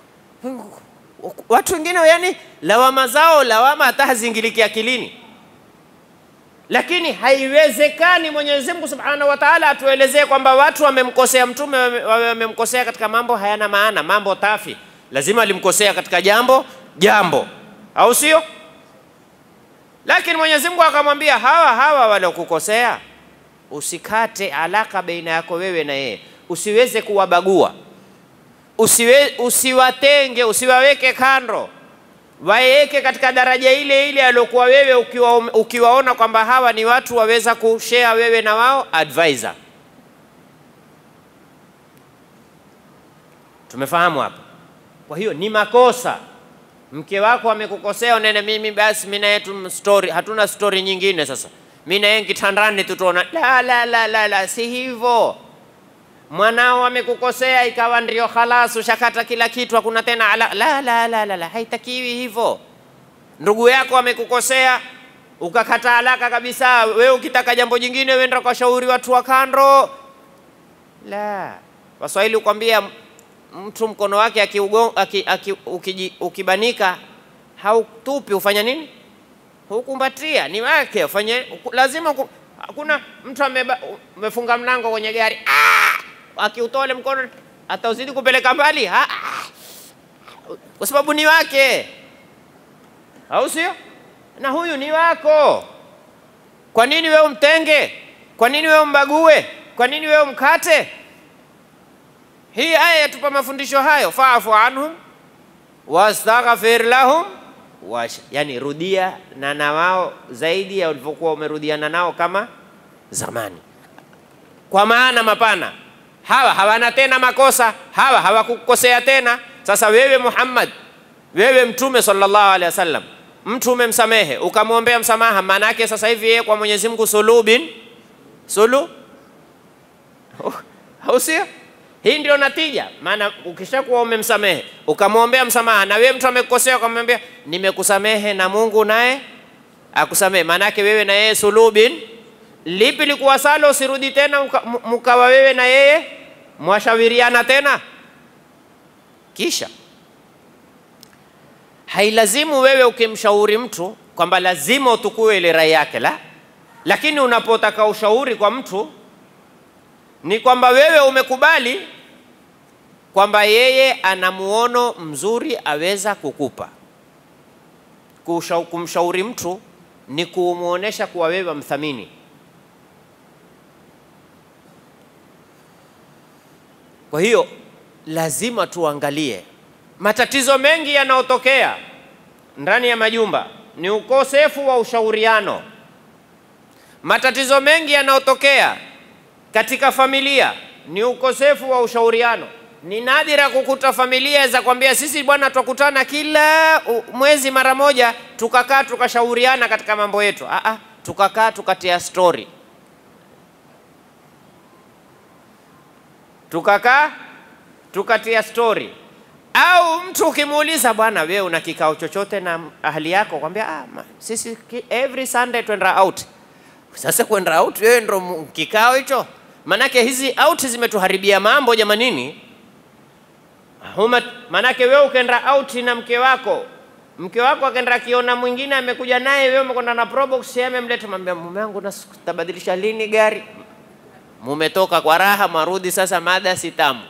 Watu wengine yani lawama zao lawama hata hazingiliki akilini lakini haiwezekani Mwenyezi Mungu Subhanahu wa Ta'ala atuelezee kwamba watu wamemkosea mtume, wamemkosea katika mambo hayana maana, mambo tafi. Lazima alimkosea katika jambo jambo, au sio? Lakini Mwenyezi Mungu akamwambia hawa hawa waliokukosea, usikate alaka baina yako wewe na yeye, usiweze kuwabagua, usiwe, usiwatenge, usiwaweke kando waeke katika daraja ile ile aliokuwa wewe ukiwa, ukiwaona kwamba hawa ni watu waweza kushare wewe na wao advisor. Tumefahamu hapa. Kwa hiyo ni makosa, mke wako amekukosea, unene mimi basi mimi na yetu story, hatuna story nyingine. Sasa mimi na yeye kitandani tutaona. La, la, la, la, la, si hivyo. Mwanao amekukosea ikawa ndio khalas, ushakata kila kitu, hakuna tena ala. La, la, la, la, la, haitakiwi hivyo. Ndugu yako amekukosea ukakata alaka kabisa, wewe ukitaka jambo jingine wenda kwa shauri watu wa kando. La, Waswahili ukwambia mtu mkono wake akiugo, aki, aki, ukiji, ukibanika hautupi, ufanya nini? Hukumbatia, ni wake ufanye, lazima hakuna mtu amefunga mlango kwenye gari ah! akiutole mkono atauzidi kupeleka mbali ah! kwa sababu ni wake, au sio? Na huyu ni wako. Kwa nini wewe umtenge? Kwa nini wewe umbague? Kwa nini wewe umkate? Hii aya yatupa mafundisho hayo, faafu anhum wastaghfir lahum wash, yani rudia na na wao zaidi ya ulivyokuwa umerudiana nao kama zamani, kwa maana mapana. Hawa hawana tena makosa, hawa hawakukosea tena. Sasa wewe Muhammad, wewe Mtume sallallahu alaihi wasallam, mtu umemsamehe ukamwombea msamaha, maana yake sasa hivi yeye kwa Mwenyezi Mungu sulubin sulu, au sio? Hii ndio natija. Maana ukishakuwa umemsamehe ukamwombea msamaha, na wewe mtu amekukosea ukamwambia nimekusamehe, na Mungu naye akusamehe, maana yake wewe na yeye sulubin. Lipi likuwa salo, usirudi tena mkawa wewe na yeye mwashawiriana tena. Kisha hailazimu wewe ukimshauri mtu kwamba lazima utukue ile rai yake, la. Lakini unapotaka ushauri kwa mtu ni kwamba wewe umekubali kwamba yeye ana muono mzuri aweza kukupa. Kusha, kumshauri mtu ni kumwonyesha kuwa wewe mthamini. Kwa hiyo lazima tuangalie matatizo mengi yanayotokea ndani ya majumba ni ukosefu wa ushauriano. Matatizo mengi yanayotokea katika familia ni ukosefu wa ushauriano. Ni nadira kukuta familia za kwambia sisi bwana, twakutana kila mwezi mara moja, tukakaa tukashauriana katika mambo yetu. Aa, tukakaa tukatia stori, tukakaa tukatia stori. Au mtu ukimuuliza, bwana, wewe una kikao chochote na ahli yako? Kwambia ah, sisi every Sunday twenda out. Sasa kwenda out wewe ndo kikao hicho? Manake hizi out zimetuharibia mambo jamanini. Huma, manake wewe ukenda out na mke wako, mke wako akaenda akiona mwingine amekuja naye, wewe umekwenda na probox, yeye amemleta, mwambia mume wangu, tabadilisha lini gari? Mumetoka kwa raha, marudi sasa, mada si tamu.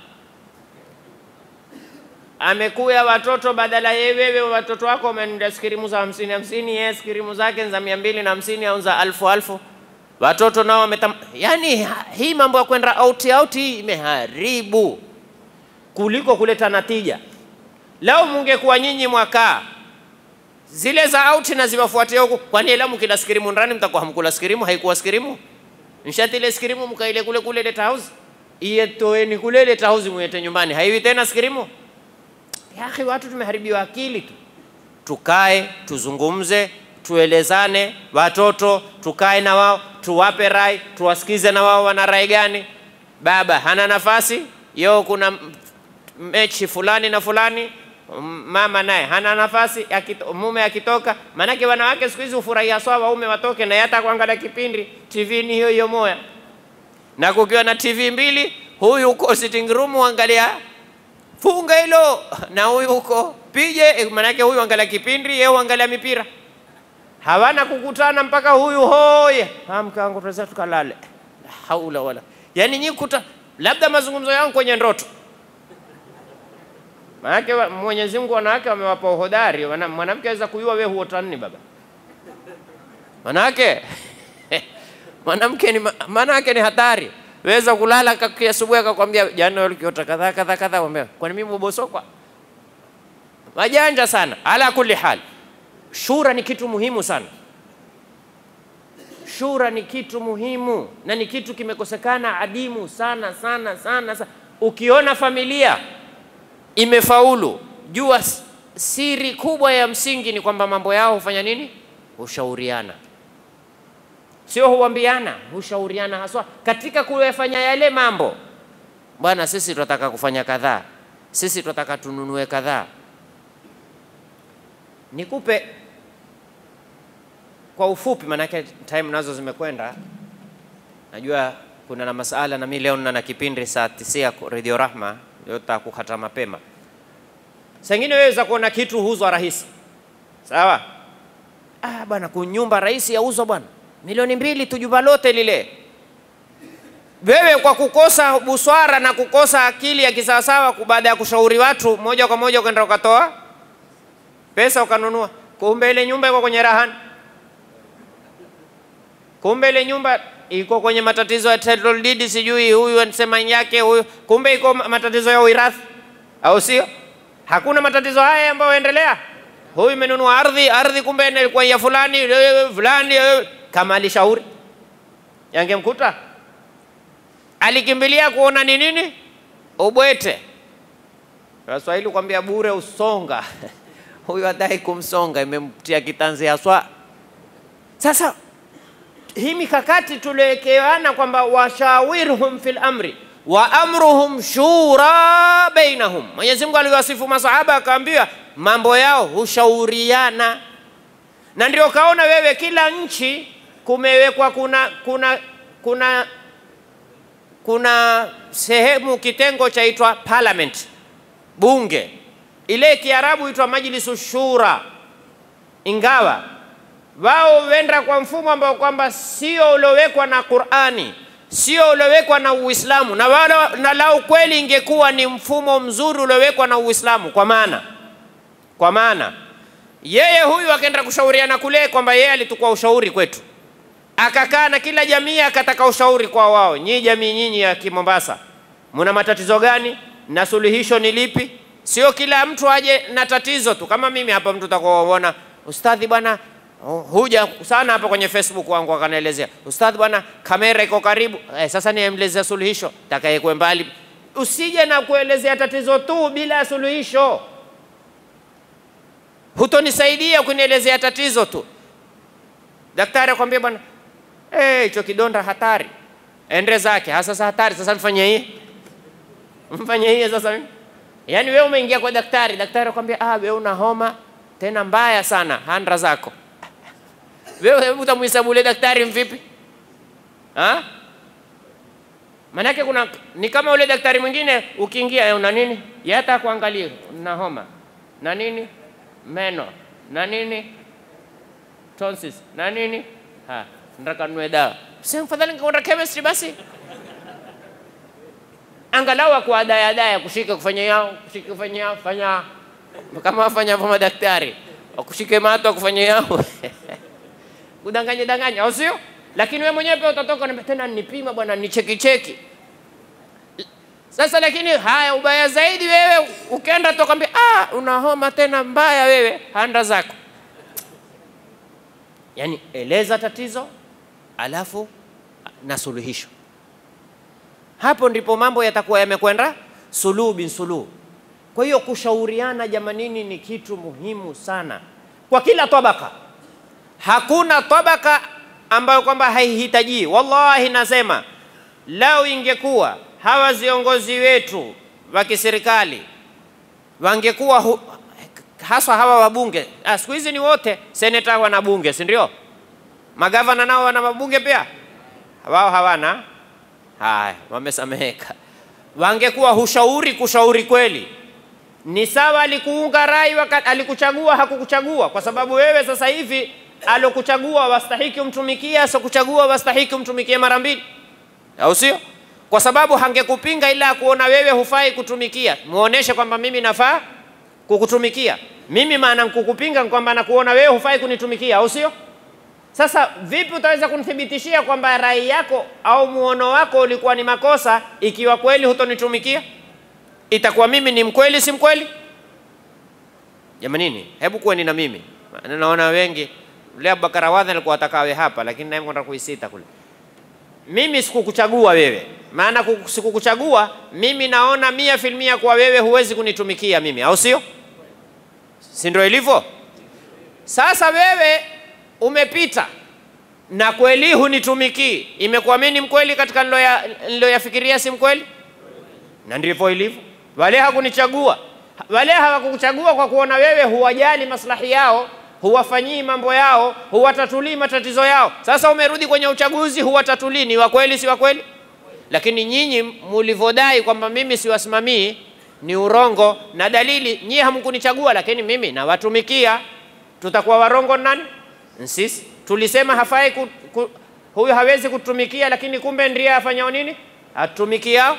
Amekuya watoto, badala ye wewe watoto wako wamenunua skirimu za hamsini hamsini, yeye skirimu zake za mia mbili na hamsini au za alfu alfu watoto nao wametam... Yani hii mambo ya kwenda out out hii imeharibu kuliko kuleta natija. Leo mungekuwa nyinyi mwakaa zile za out na ziwafuatia huku, kwani ela mkila skirimu ndani mtakuwa hamkula skirimu? Haikuwa skirimu nshati ile skirimu mkaile kule kule leta house iye toeni kule leta house mwete nyumbani, haiwi tena skirimu. Ya akhi, watu tumeharibiwa akili tu. Tukae tuzungumze tuelezane, watoto tukae na wao, tuwape rai, tuwasikize na wao wana rai gani. Baba hana nafasi yo, kuna mechi fulani na fulani, mama naye hana nafasi akito, mume akitoka. Maanake wanawake siku hizi hufurahia sawa waume watoke, na hata kuangalia kipindi TV ni hiyo hiyo moya, na kukiwa na TV mbili, huyu uko sitting room angalia funga hilo, na huyu uko pije, maanake huyu angalia kipindi, yeye angalia mipira hawana kukutana mpaka huyu hoye amka wangu tuweza tukalale, la haula wala. Yani nyi kuta labda mazungumzo yangu kwenye ndoto, maanake Mwenyezi Mungu wanawake wamewapa uhodari. Mwanamke aweza kujua wewe huota nini baba, manake mwanamke ni manake ni hatari. Weza kulala asubuhi akakwambia jana ulikiota kadha kadha kadha, kwambia kwani mimi mbosokwa? Majanja sana. Ala kulli hal Shura ni kitu muhimu sana. Shura ni kitu muhimu na ni kitu kimekosekana adimu sana sana sana sana. Ukiona familia imefaulu, jua siri kubwa ya msingi ni kwamba mambo yao hufanya nini? Hushauriana, sio huambiana, hushauriana haswa katika kuyafanya yale mambo. Bwana, sisi tunataka kufanya kadhaa, sisi tunataka tununue kadhaa Nikupe kwa ufupi, maanake time nazo zimekwenda. Najua kuna na masala na mimi leo nina na kipindi saa tisia Radio Rahma, ndio kukata mapema. Sengine weweza kuona kitu huzwa rahisi, sawa. Ah bwana, kunyumba rahisi yauzwa bwana milioni mbili tu jumba lote lile. Wewe kwa kukosa buswara na kukosa akili ya kisawasawa, baada ya kushauri watu, moja kwa moja ukaenda ukatoa pesa ukanunua, kumbe ile nyumba iko kwenye rahani, kumbe ile nyumba iko kwenye matatizo ya title deed, sijui huyu anasema yake huyu, kumbe iko ma- matatizo ya uirathi, au sio? Hakuna matatizo haya ambayo yaendelea. Huyu imenunua ardhi, ardhi kumbe ilikuwa ya fulani eh, fulani, eh, kama alishauri yangemkuta. Alikimbilia kuona ni nini ubwete. Waswahili kwambia bure usonga huyu adai kumsonga, imemtia kitanzi haswa. Sasa hii mikakati tuliowekeana kwamba washawirhum fil amri wa amruhum shura bainahum. Mwenyezi Mungu aliwasifu masahaba akaambia mambo yao hushauriana, na ndio kaona wewe, kila nchi kumewekwa kuna kuna kuna kuna sehemu kitengo chaitwa parliament, bunge. Ile Kiarabu huitwa majlisu shura, ingawa wao wenda kwa mfumo ambao kwamba sio uliowekwa na Qur'ani, sio uliowekwa na Uislamu, na wala na lau kweli ingekuwa ni mfumo mzuri uliowekwa na Uislamu, kwa maana kwa maana yeye huyu akaenda kushauriana kule kwamba yeye alitukua ushauri kwetu, akakaa na kila jamii akataka ushauri kwa wao. Nyinyi jamii nyinyi ya Kimombasa, muna matatizo gani na suluhisho ni lipi? Sio kila mtu aje na tatizo tu. Kama mimi hapa, mtu utakuona ustadhi bwana Oh, huja sana hapa kwenye Facebook wangu akanaelezea, ustadhi bwana, kamera iko karibu eh, sasa niemlezea suluhisho, takayekwe mbali. Usije na kuelezea tatizo tu bila ya suluhisho, hutonisaidia kunielezea tatizo tu. Daktari akwambia bwana, eh, hicho kidonda hatari, ende zake. Ha, sasa hatari, sasa mfanye hii mfanye hii sasa mimi. Yaani wewe umeingia kwa daktari, daktari akwambia ah, wewe una homa tena mbaya sana, handra zako wewe hebu utamhesabu ule daktari mvipi? Ha? Manake kuna ni kama ule daktari mwingine ukiingia, eh, una nini? Yeye hata kuangalia na homa na nini, meno na nini, tonsils na nini, ha, nataka nunue dawa. Sasa mfadhali nikaenda chemistry basi, angalau akuadaya daya kushika kufanya yao kushika kufanya yao fanya kama wafanya hapo madaktari wakushike mato kufanya yao kudanganya danganya, au sio? Lakini wewe mwenyewe pia utatoka na tena nipima bwana, nicheki cheki. Sasa lakini haya, ubaya zaidi wewe ukienda tu kwambia ah, una homa tena mbaya wewe, handa zako. Yani eleza tatizo alafu na suluhisho. Hapo ndipo mambo yatakuwa yamekwenda suluhu bin suluhu. Kwa hiyo kushauriana, jamanini, ni kitu muhimu sana kwa kila tabaka. Hakuna tabaka ambayo kwamba haihitaji. Wallahi nasema lau ingekuwa hawa viongozi wetu wa kiserikali wangekuwa hu, haswa hawa wabunge, ah, siku hizi ni wote seneta wana bunge, si ndio? Magavana nao wana mabunge pia, wao hawana. Haya, wamesameheka. Wangekuwa hushauri kushauri kweli ni sawa, alikuunga rai wakati alikuchagua, hakukuchagua kwa sababu wewe sasa hivi alokuchagua wastahiki umtumikie, asokuchagua wastahiki umtumikie mara mbili, au sio? Kwa sababu hangekupinga ila kuona wewe hufai kutumikia, muoneshe kwamba mimi nafaa kukutumikia. Mimi maana kukupinga kwamba nakuona wewe hufai kunitumikia, au sio? Sasa vipi utaweza kunithibitishia kwamba rai yako au muono wako ulikuwa ni makosa ikiwa kweli hutonitumikia? Itakuwa mimi ni mkweli, si mkweli? Jamanini, hebu kuweni na mimi. Naona wengi leo Abubakar Awadhi alikuwa atakawe hapa, lakini naye kwenda kuisita kule. Mimi sikukuchagua wewe, maana sikukuchagua mimi, naona mia filmia kwa wewe huwezi kunitumikia mimi, au sio? Si ndio ilivyo? Sasa wewe umepita na kweli hunitumikii, imekuwa mimi ni mkweli katika niloyafikiria, si mkweli? Na ndivyo ilivyo. Wale hakunichagua, wale hawakukuchagua kwa kuona wewe huwajali maslahi yao, huwafanyii mambo yao, huwatatulii matatizo yao. Sasa umerudi kwenye uchaguzi, huwatatulii. Ni wa kweli, si wa kweli? Lakini nyinyi mulivyodai kwamba mimi siwasimamii ni urongo, na dalili nyinyi hamkunichagua, lakini mimi nawatumikia. Tutakuwa warongo nani? Sisi tulisema hafai ku, ku, huyu hawezi kutumikia, lakini kumbe ndiye afanyao nini? Atumikiao.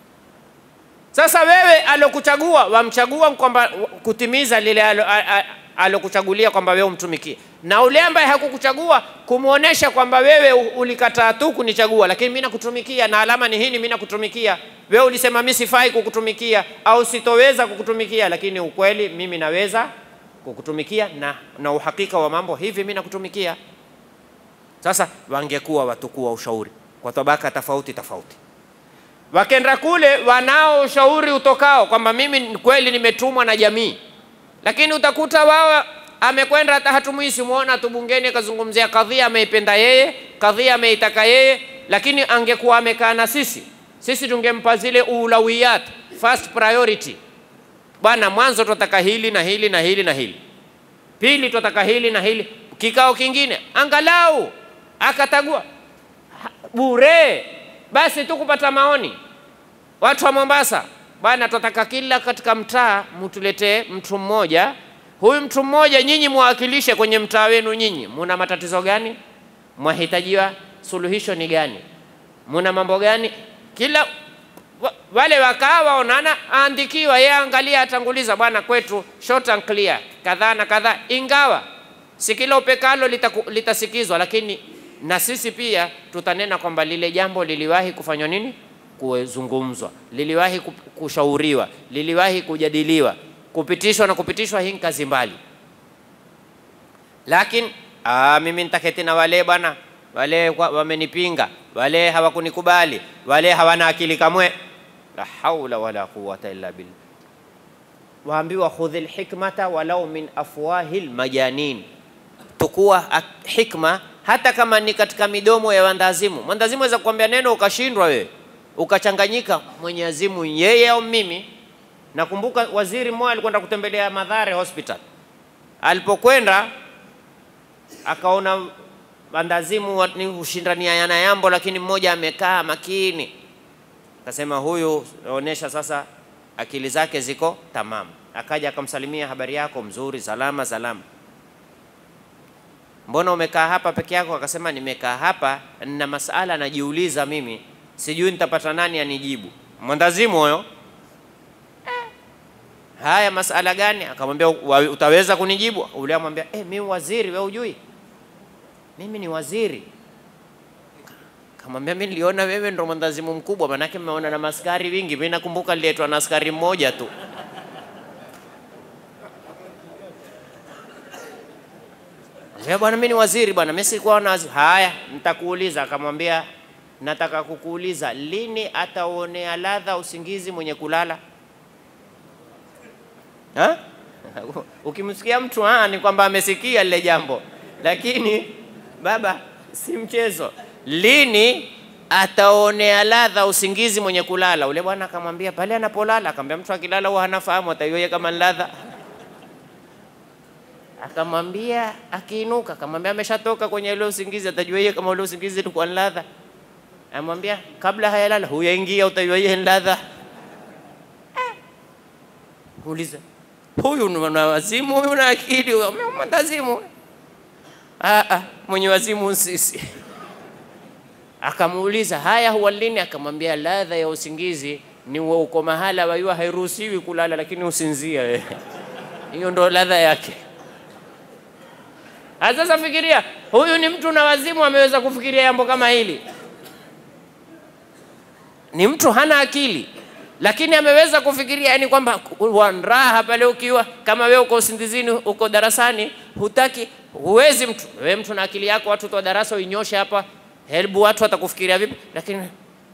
Sasa wewe alokuchagua wamchagua kwamba kutimiza lile alokuchagulia kwamba wewe umtumikie, na ule ambaye hakukuchagua kumwonyesha kwamba wewe u- ulikataa tu kunichagua, lakini mimi nakutumikia na alama ni hii, mimi nakutumikia. Wewe ulisema mimi sifai kukutumikia au sitoweza kukutumikia, lakini ukweli mimi naweza kukutumikia na, na uhakika wa mambo hivi, mimi nakutumikia. Sasa wangekuwa watukuu wa ushauri kwa tabaka tofauti tofauti wakenda kule wanao ushauri utokao kwamba mimi ni kweli nimetumwa na jamii, lakini utakuta wao amekwenda hata hatumwi, simuona tu bungeni akazungumzia kadhia ameipenda yeye, kadhia ameitaka yeye, lakini angekuwa amekaa na sisi, sisi tungempa zile ulawiyat, first priority. Bwana, mwanzo tunataka hili na hili na hili na hili, pili tunataka hili na hili, kikao kingine angalau akatagua Ha- bure basi tu kupata maoni. Watu wa Mombasa, bwana, tunataka kila katika mtaa mtuletee mtu mmoja. Huyu mtu mmoja nyinyi mwawakilishe kwenye mtaa wenu. Nyinyi muna matatizo gani? Mwahitajiwa suluhisho ni gani? Muna mambo gani? Kila wa- wale wakaa waonana, aandikiwa yeye, angalia, atanguliza, bwana, kwetu short and clear, kadhaa na kadhaa, ingawa si kila upekalo litaku- litasikizwa, lakini na sisi pia tutanena kwamba lile jambo liliwahi kufanywa nini, kuzungumzwa, liliwahi ku- kushauriwa, liliwahi kujadiliwa, kupitishwa na kupitishwa. Hii ni kazi mbali, lakini ah, mimi nitaketi na wale bwana, wale kwa- wamenipinga, wale hawakunikubali, wale hawana akili kamwe. La haula wala quwwata illa billah. Waambiwa khudhil hikmata walau min afwahil majanin tukua ak- hikma hata kama ni katika midomo ya wandazimu. Mwandazimu aweza kukwambia neno ukashindwa wewe ukachanganyika, mwenye azimu yeye au mimi. Nakumbuka waziri mmoja alikwenda kutembelea Madhare Hospital, alipokwenda akaona wandazimu wa- ni hushindaniana yambo, lakini mmoja amekaa makini, akasema huyu naonyesha sasa akili zake ziko tamamu. Akaja akamsalimia, habari yako, mzuri, salama salama mbona umekaa hapa peke yako? Akasema nimekaa hapa na masala najiuliza mimi, sijui nitapata nani anijibu. Mwandazimu huyo. Eh, Haya, masala gani? Akamwambia "Wa- utaweza kunijibu? Ule amwambia eh, mimi waziri, wewe hujui mimi ni waziri. Kamwambia mimi niliona wewe ndo mwandazimu mkubwa, manake mmeona na maskari wingi. Mimi nakumbuka nililetwa na askari mmoja tu. Ambia bwana, mimi ni waziri bwana, mimi sikuwa na waziri. Haya, nitakuuliza. Akamwambia nataka kukuuliza, lini ataonea ladha usingizi mwenye kulala? Ha? Ukimsikia mtu ha, ni kwamba amesikia lile jambo, lakini baba, si mchezo. Lini ataonea ladha usingizi mwenye kulala? Ule bwana akamwambia pale anapolala. Akamwambia mtu akilala huwa hanafahamu, ataiyoye kama ni ladha akamwambia akiinuka, akamwambia ameshatoka kwenye ule usingizi, atajua yeye kama ule usingizi ulikuwa ni ladha. Amwambia kabla hayalala, huyaingia, utajua yeye ni ladha. Eh. Uliza huyu ni na wazimu, huyu na akili, huyu mwendazimu. Ah, ah, mwenye wazimu sisi. Akamuuliza haya, huwa lini? Akamwambia ladha ya usingizi ni wa uko mahala waiwa hairuhusiwi kulala, lakini usinzia wewe. Hiyo ndo ladha yake. Ah, Sasa fikiria, huyu ni mtu na wazimu ameweza kufikiria jambo kama hili. Ni mtu hana akili, lakini ameweza kufikiria, yani kwamba wanraha pale ukiwa kama wewe uko usingizini, uko darasani, hutaki, huwezi mtu wewe, mtu na akili yako, watu wa darasa uinyoshe hapa, helbu watu watakufikiria vipi? Lakini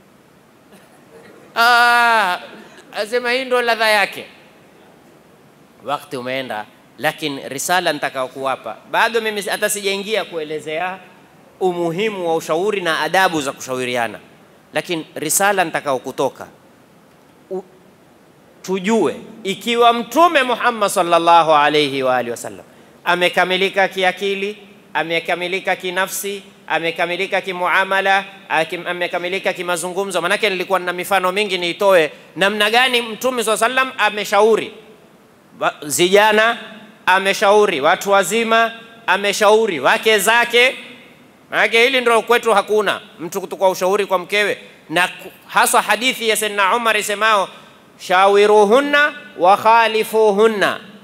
ah, asema hii ndo ladha yake. Wakati umeenda, lakini risala nitakao kuwapa bado mimi hata sijaingia kuelezea umuhimu wa ushauri na adabu za kushauriana, lakini risala nitakao kutoka U, tujue ikiwa Mtume Muhammad sallallahu alayhi wa alihi wasallam amekamilika kiakili, amekamilika kinafsi, amekamilika kimuamala, akim- amekamilika kimazungumzo. Manake nilikuwa na mifano mingi niitoe namna gani Mtume swalla sallam ameshauri Wa- vijana ameshauri watu wazima, ameshauri wake zake. Maanake hili ndio kwetu, hakuna mtu kutukua ushauri kwa mkewe, na ku- haswa hadithi ya Sayyidina Umar isemao shawiruhunna wa khalifuhunna,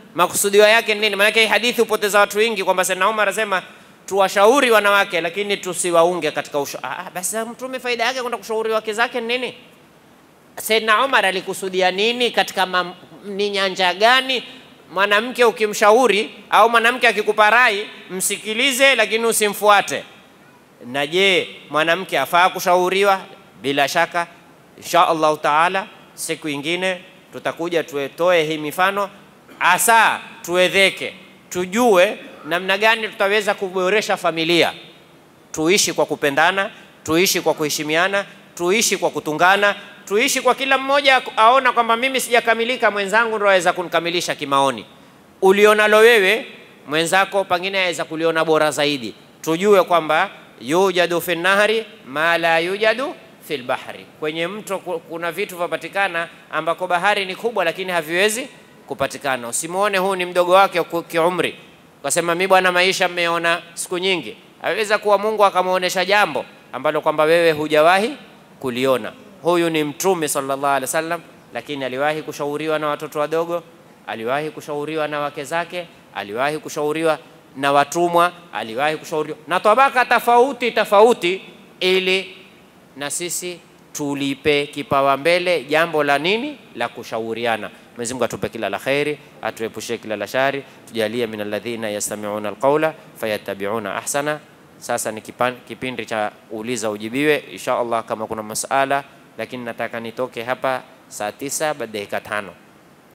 Makusudio yake ni nini? Maanake hii hadithi hupoteza watu wengi, kwamba Sayyidina Umar anasema tuwashauri wanawake lakini tusiwaunge katika usha. Ah, basi mtume faida yake kwenda kushauri wake zake ni nini? Sayyidina Umar alikusudia nini katika mam, ni nyanja gani? Mwanamke ukimshauri au mwanamke akikupa rai, msikilize lakini usimfuate. Na je, mwanamke afaa kushauriwa? Bila shaka, insha Allahu taala, siku ingine tutakuja tuetoe hii mifano, asa tuwedheke, tujue namna gani tutaweza kuboresha familia, tuishi kwa kupendana, tuishi kwa kuheshimiana, tuishi kwa kutungana, tuishi kwa kila mmoja aona kwamba mimi sijakamilika, mwenzangu ndo aweza kunikamilisha kimaoni. Ulionalo wewe mwenzako pengine aweza kuliona bora zaidi. Tujue kwamba yujadu fi nahri ma la yujadu fil bahri, kwenye mto kuna vitu vyapatikana ambako bahari ni kubwa, lakini haviwezi kupatikana. Usimuone huu ni mdogo wake kiumri, ukasema mi bwana, maisha mmeona siku nyingi. Aweza kuwa Mungu akamwonyesha jambo ambalo kwamba wewe hujawahi kuliona. Huyu ni Mtume sallallahu alaihi wasallam, lakini aliwahi kushauriwa na watoto wadogo, aliwahi kushauriwa na wake zake, aliwahi kushauriwa na watumwa, aliwahi kushauriwa na tabaka tofauti tofauti, ili na sisi tulipe kipawa mbele jambo la nini, la kushauriana. Mwenyezi Mungu atupe kila la khairi, atuepushe kila la shari, tujalie min alladhina yastami'una alqawla fayattabi'una ahsana. Sasa ni kipan, kipindi cha uliza ujibiwe, insha Allah kama kuna masala, lakini nataka nitoke hapa saa tisa baada dakika tano.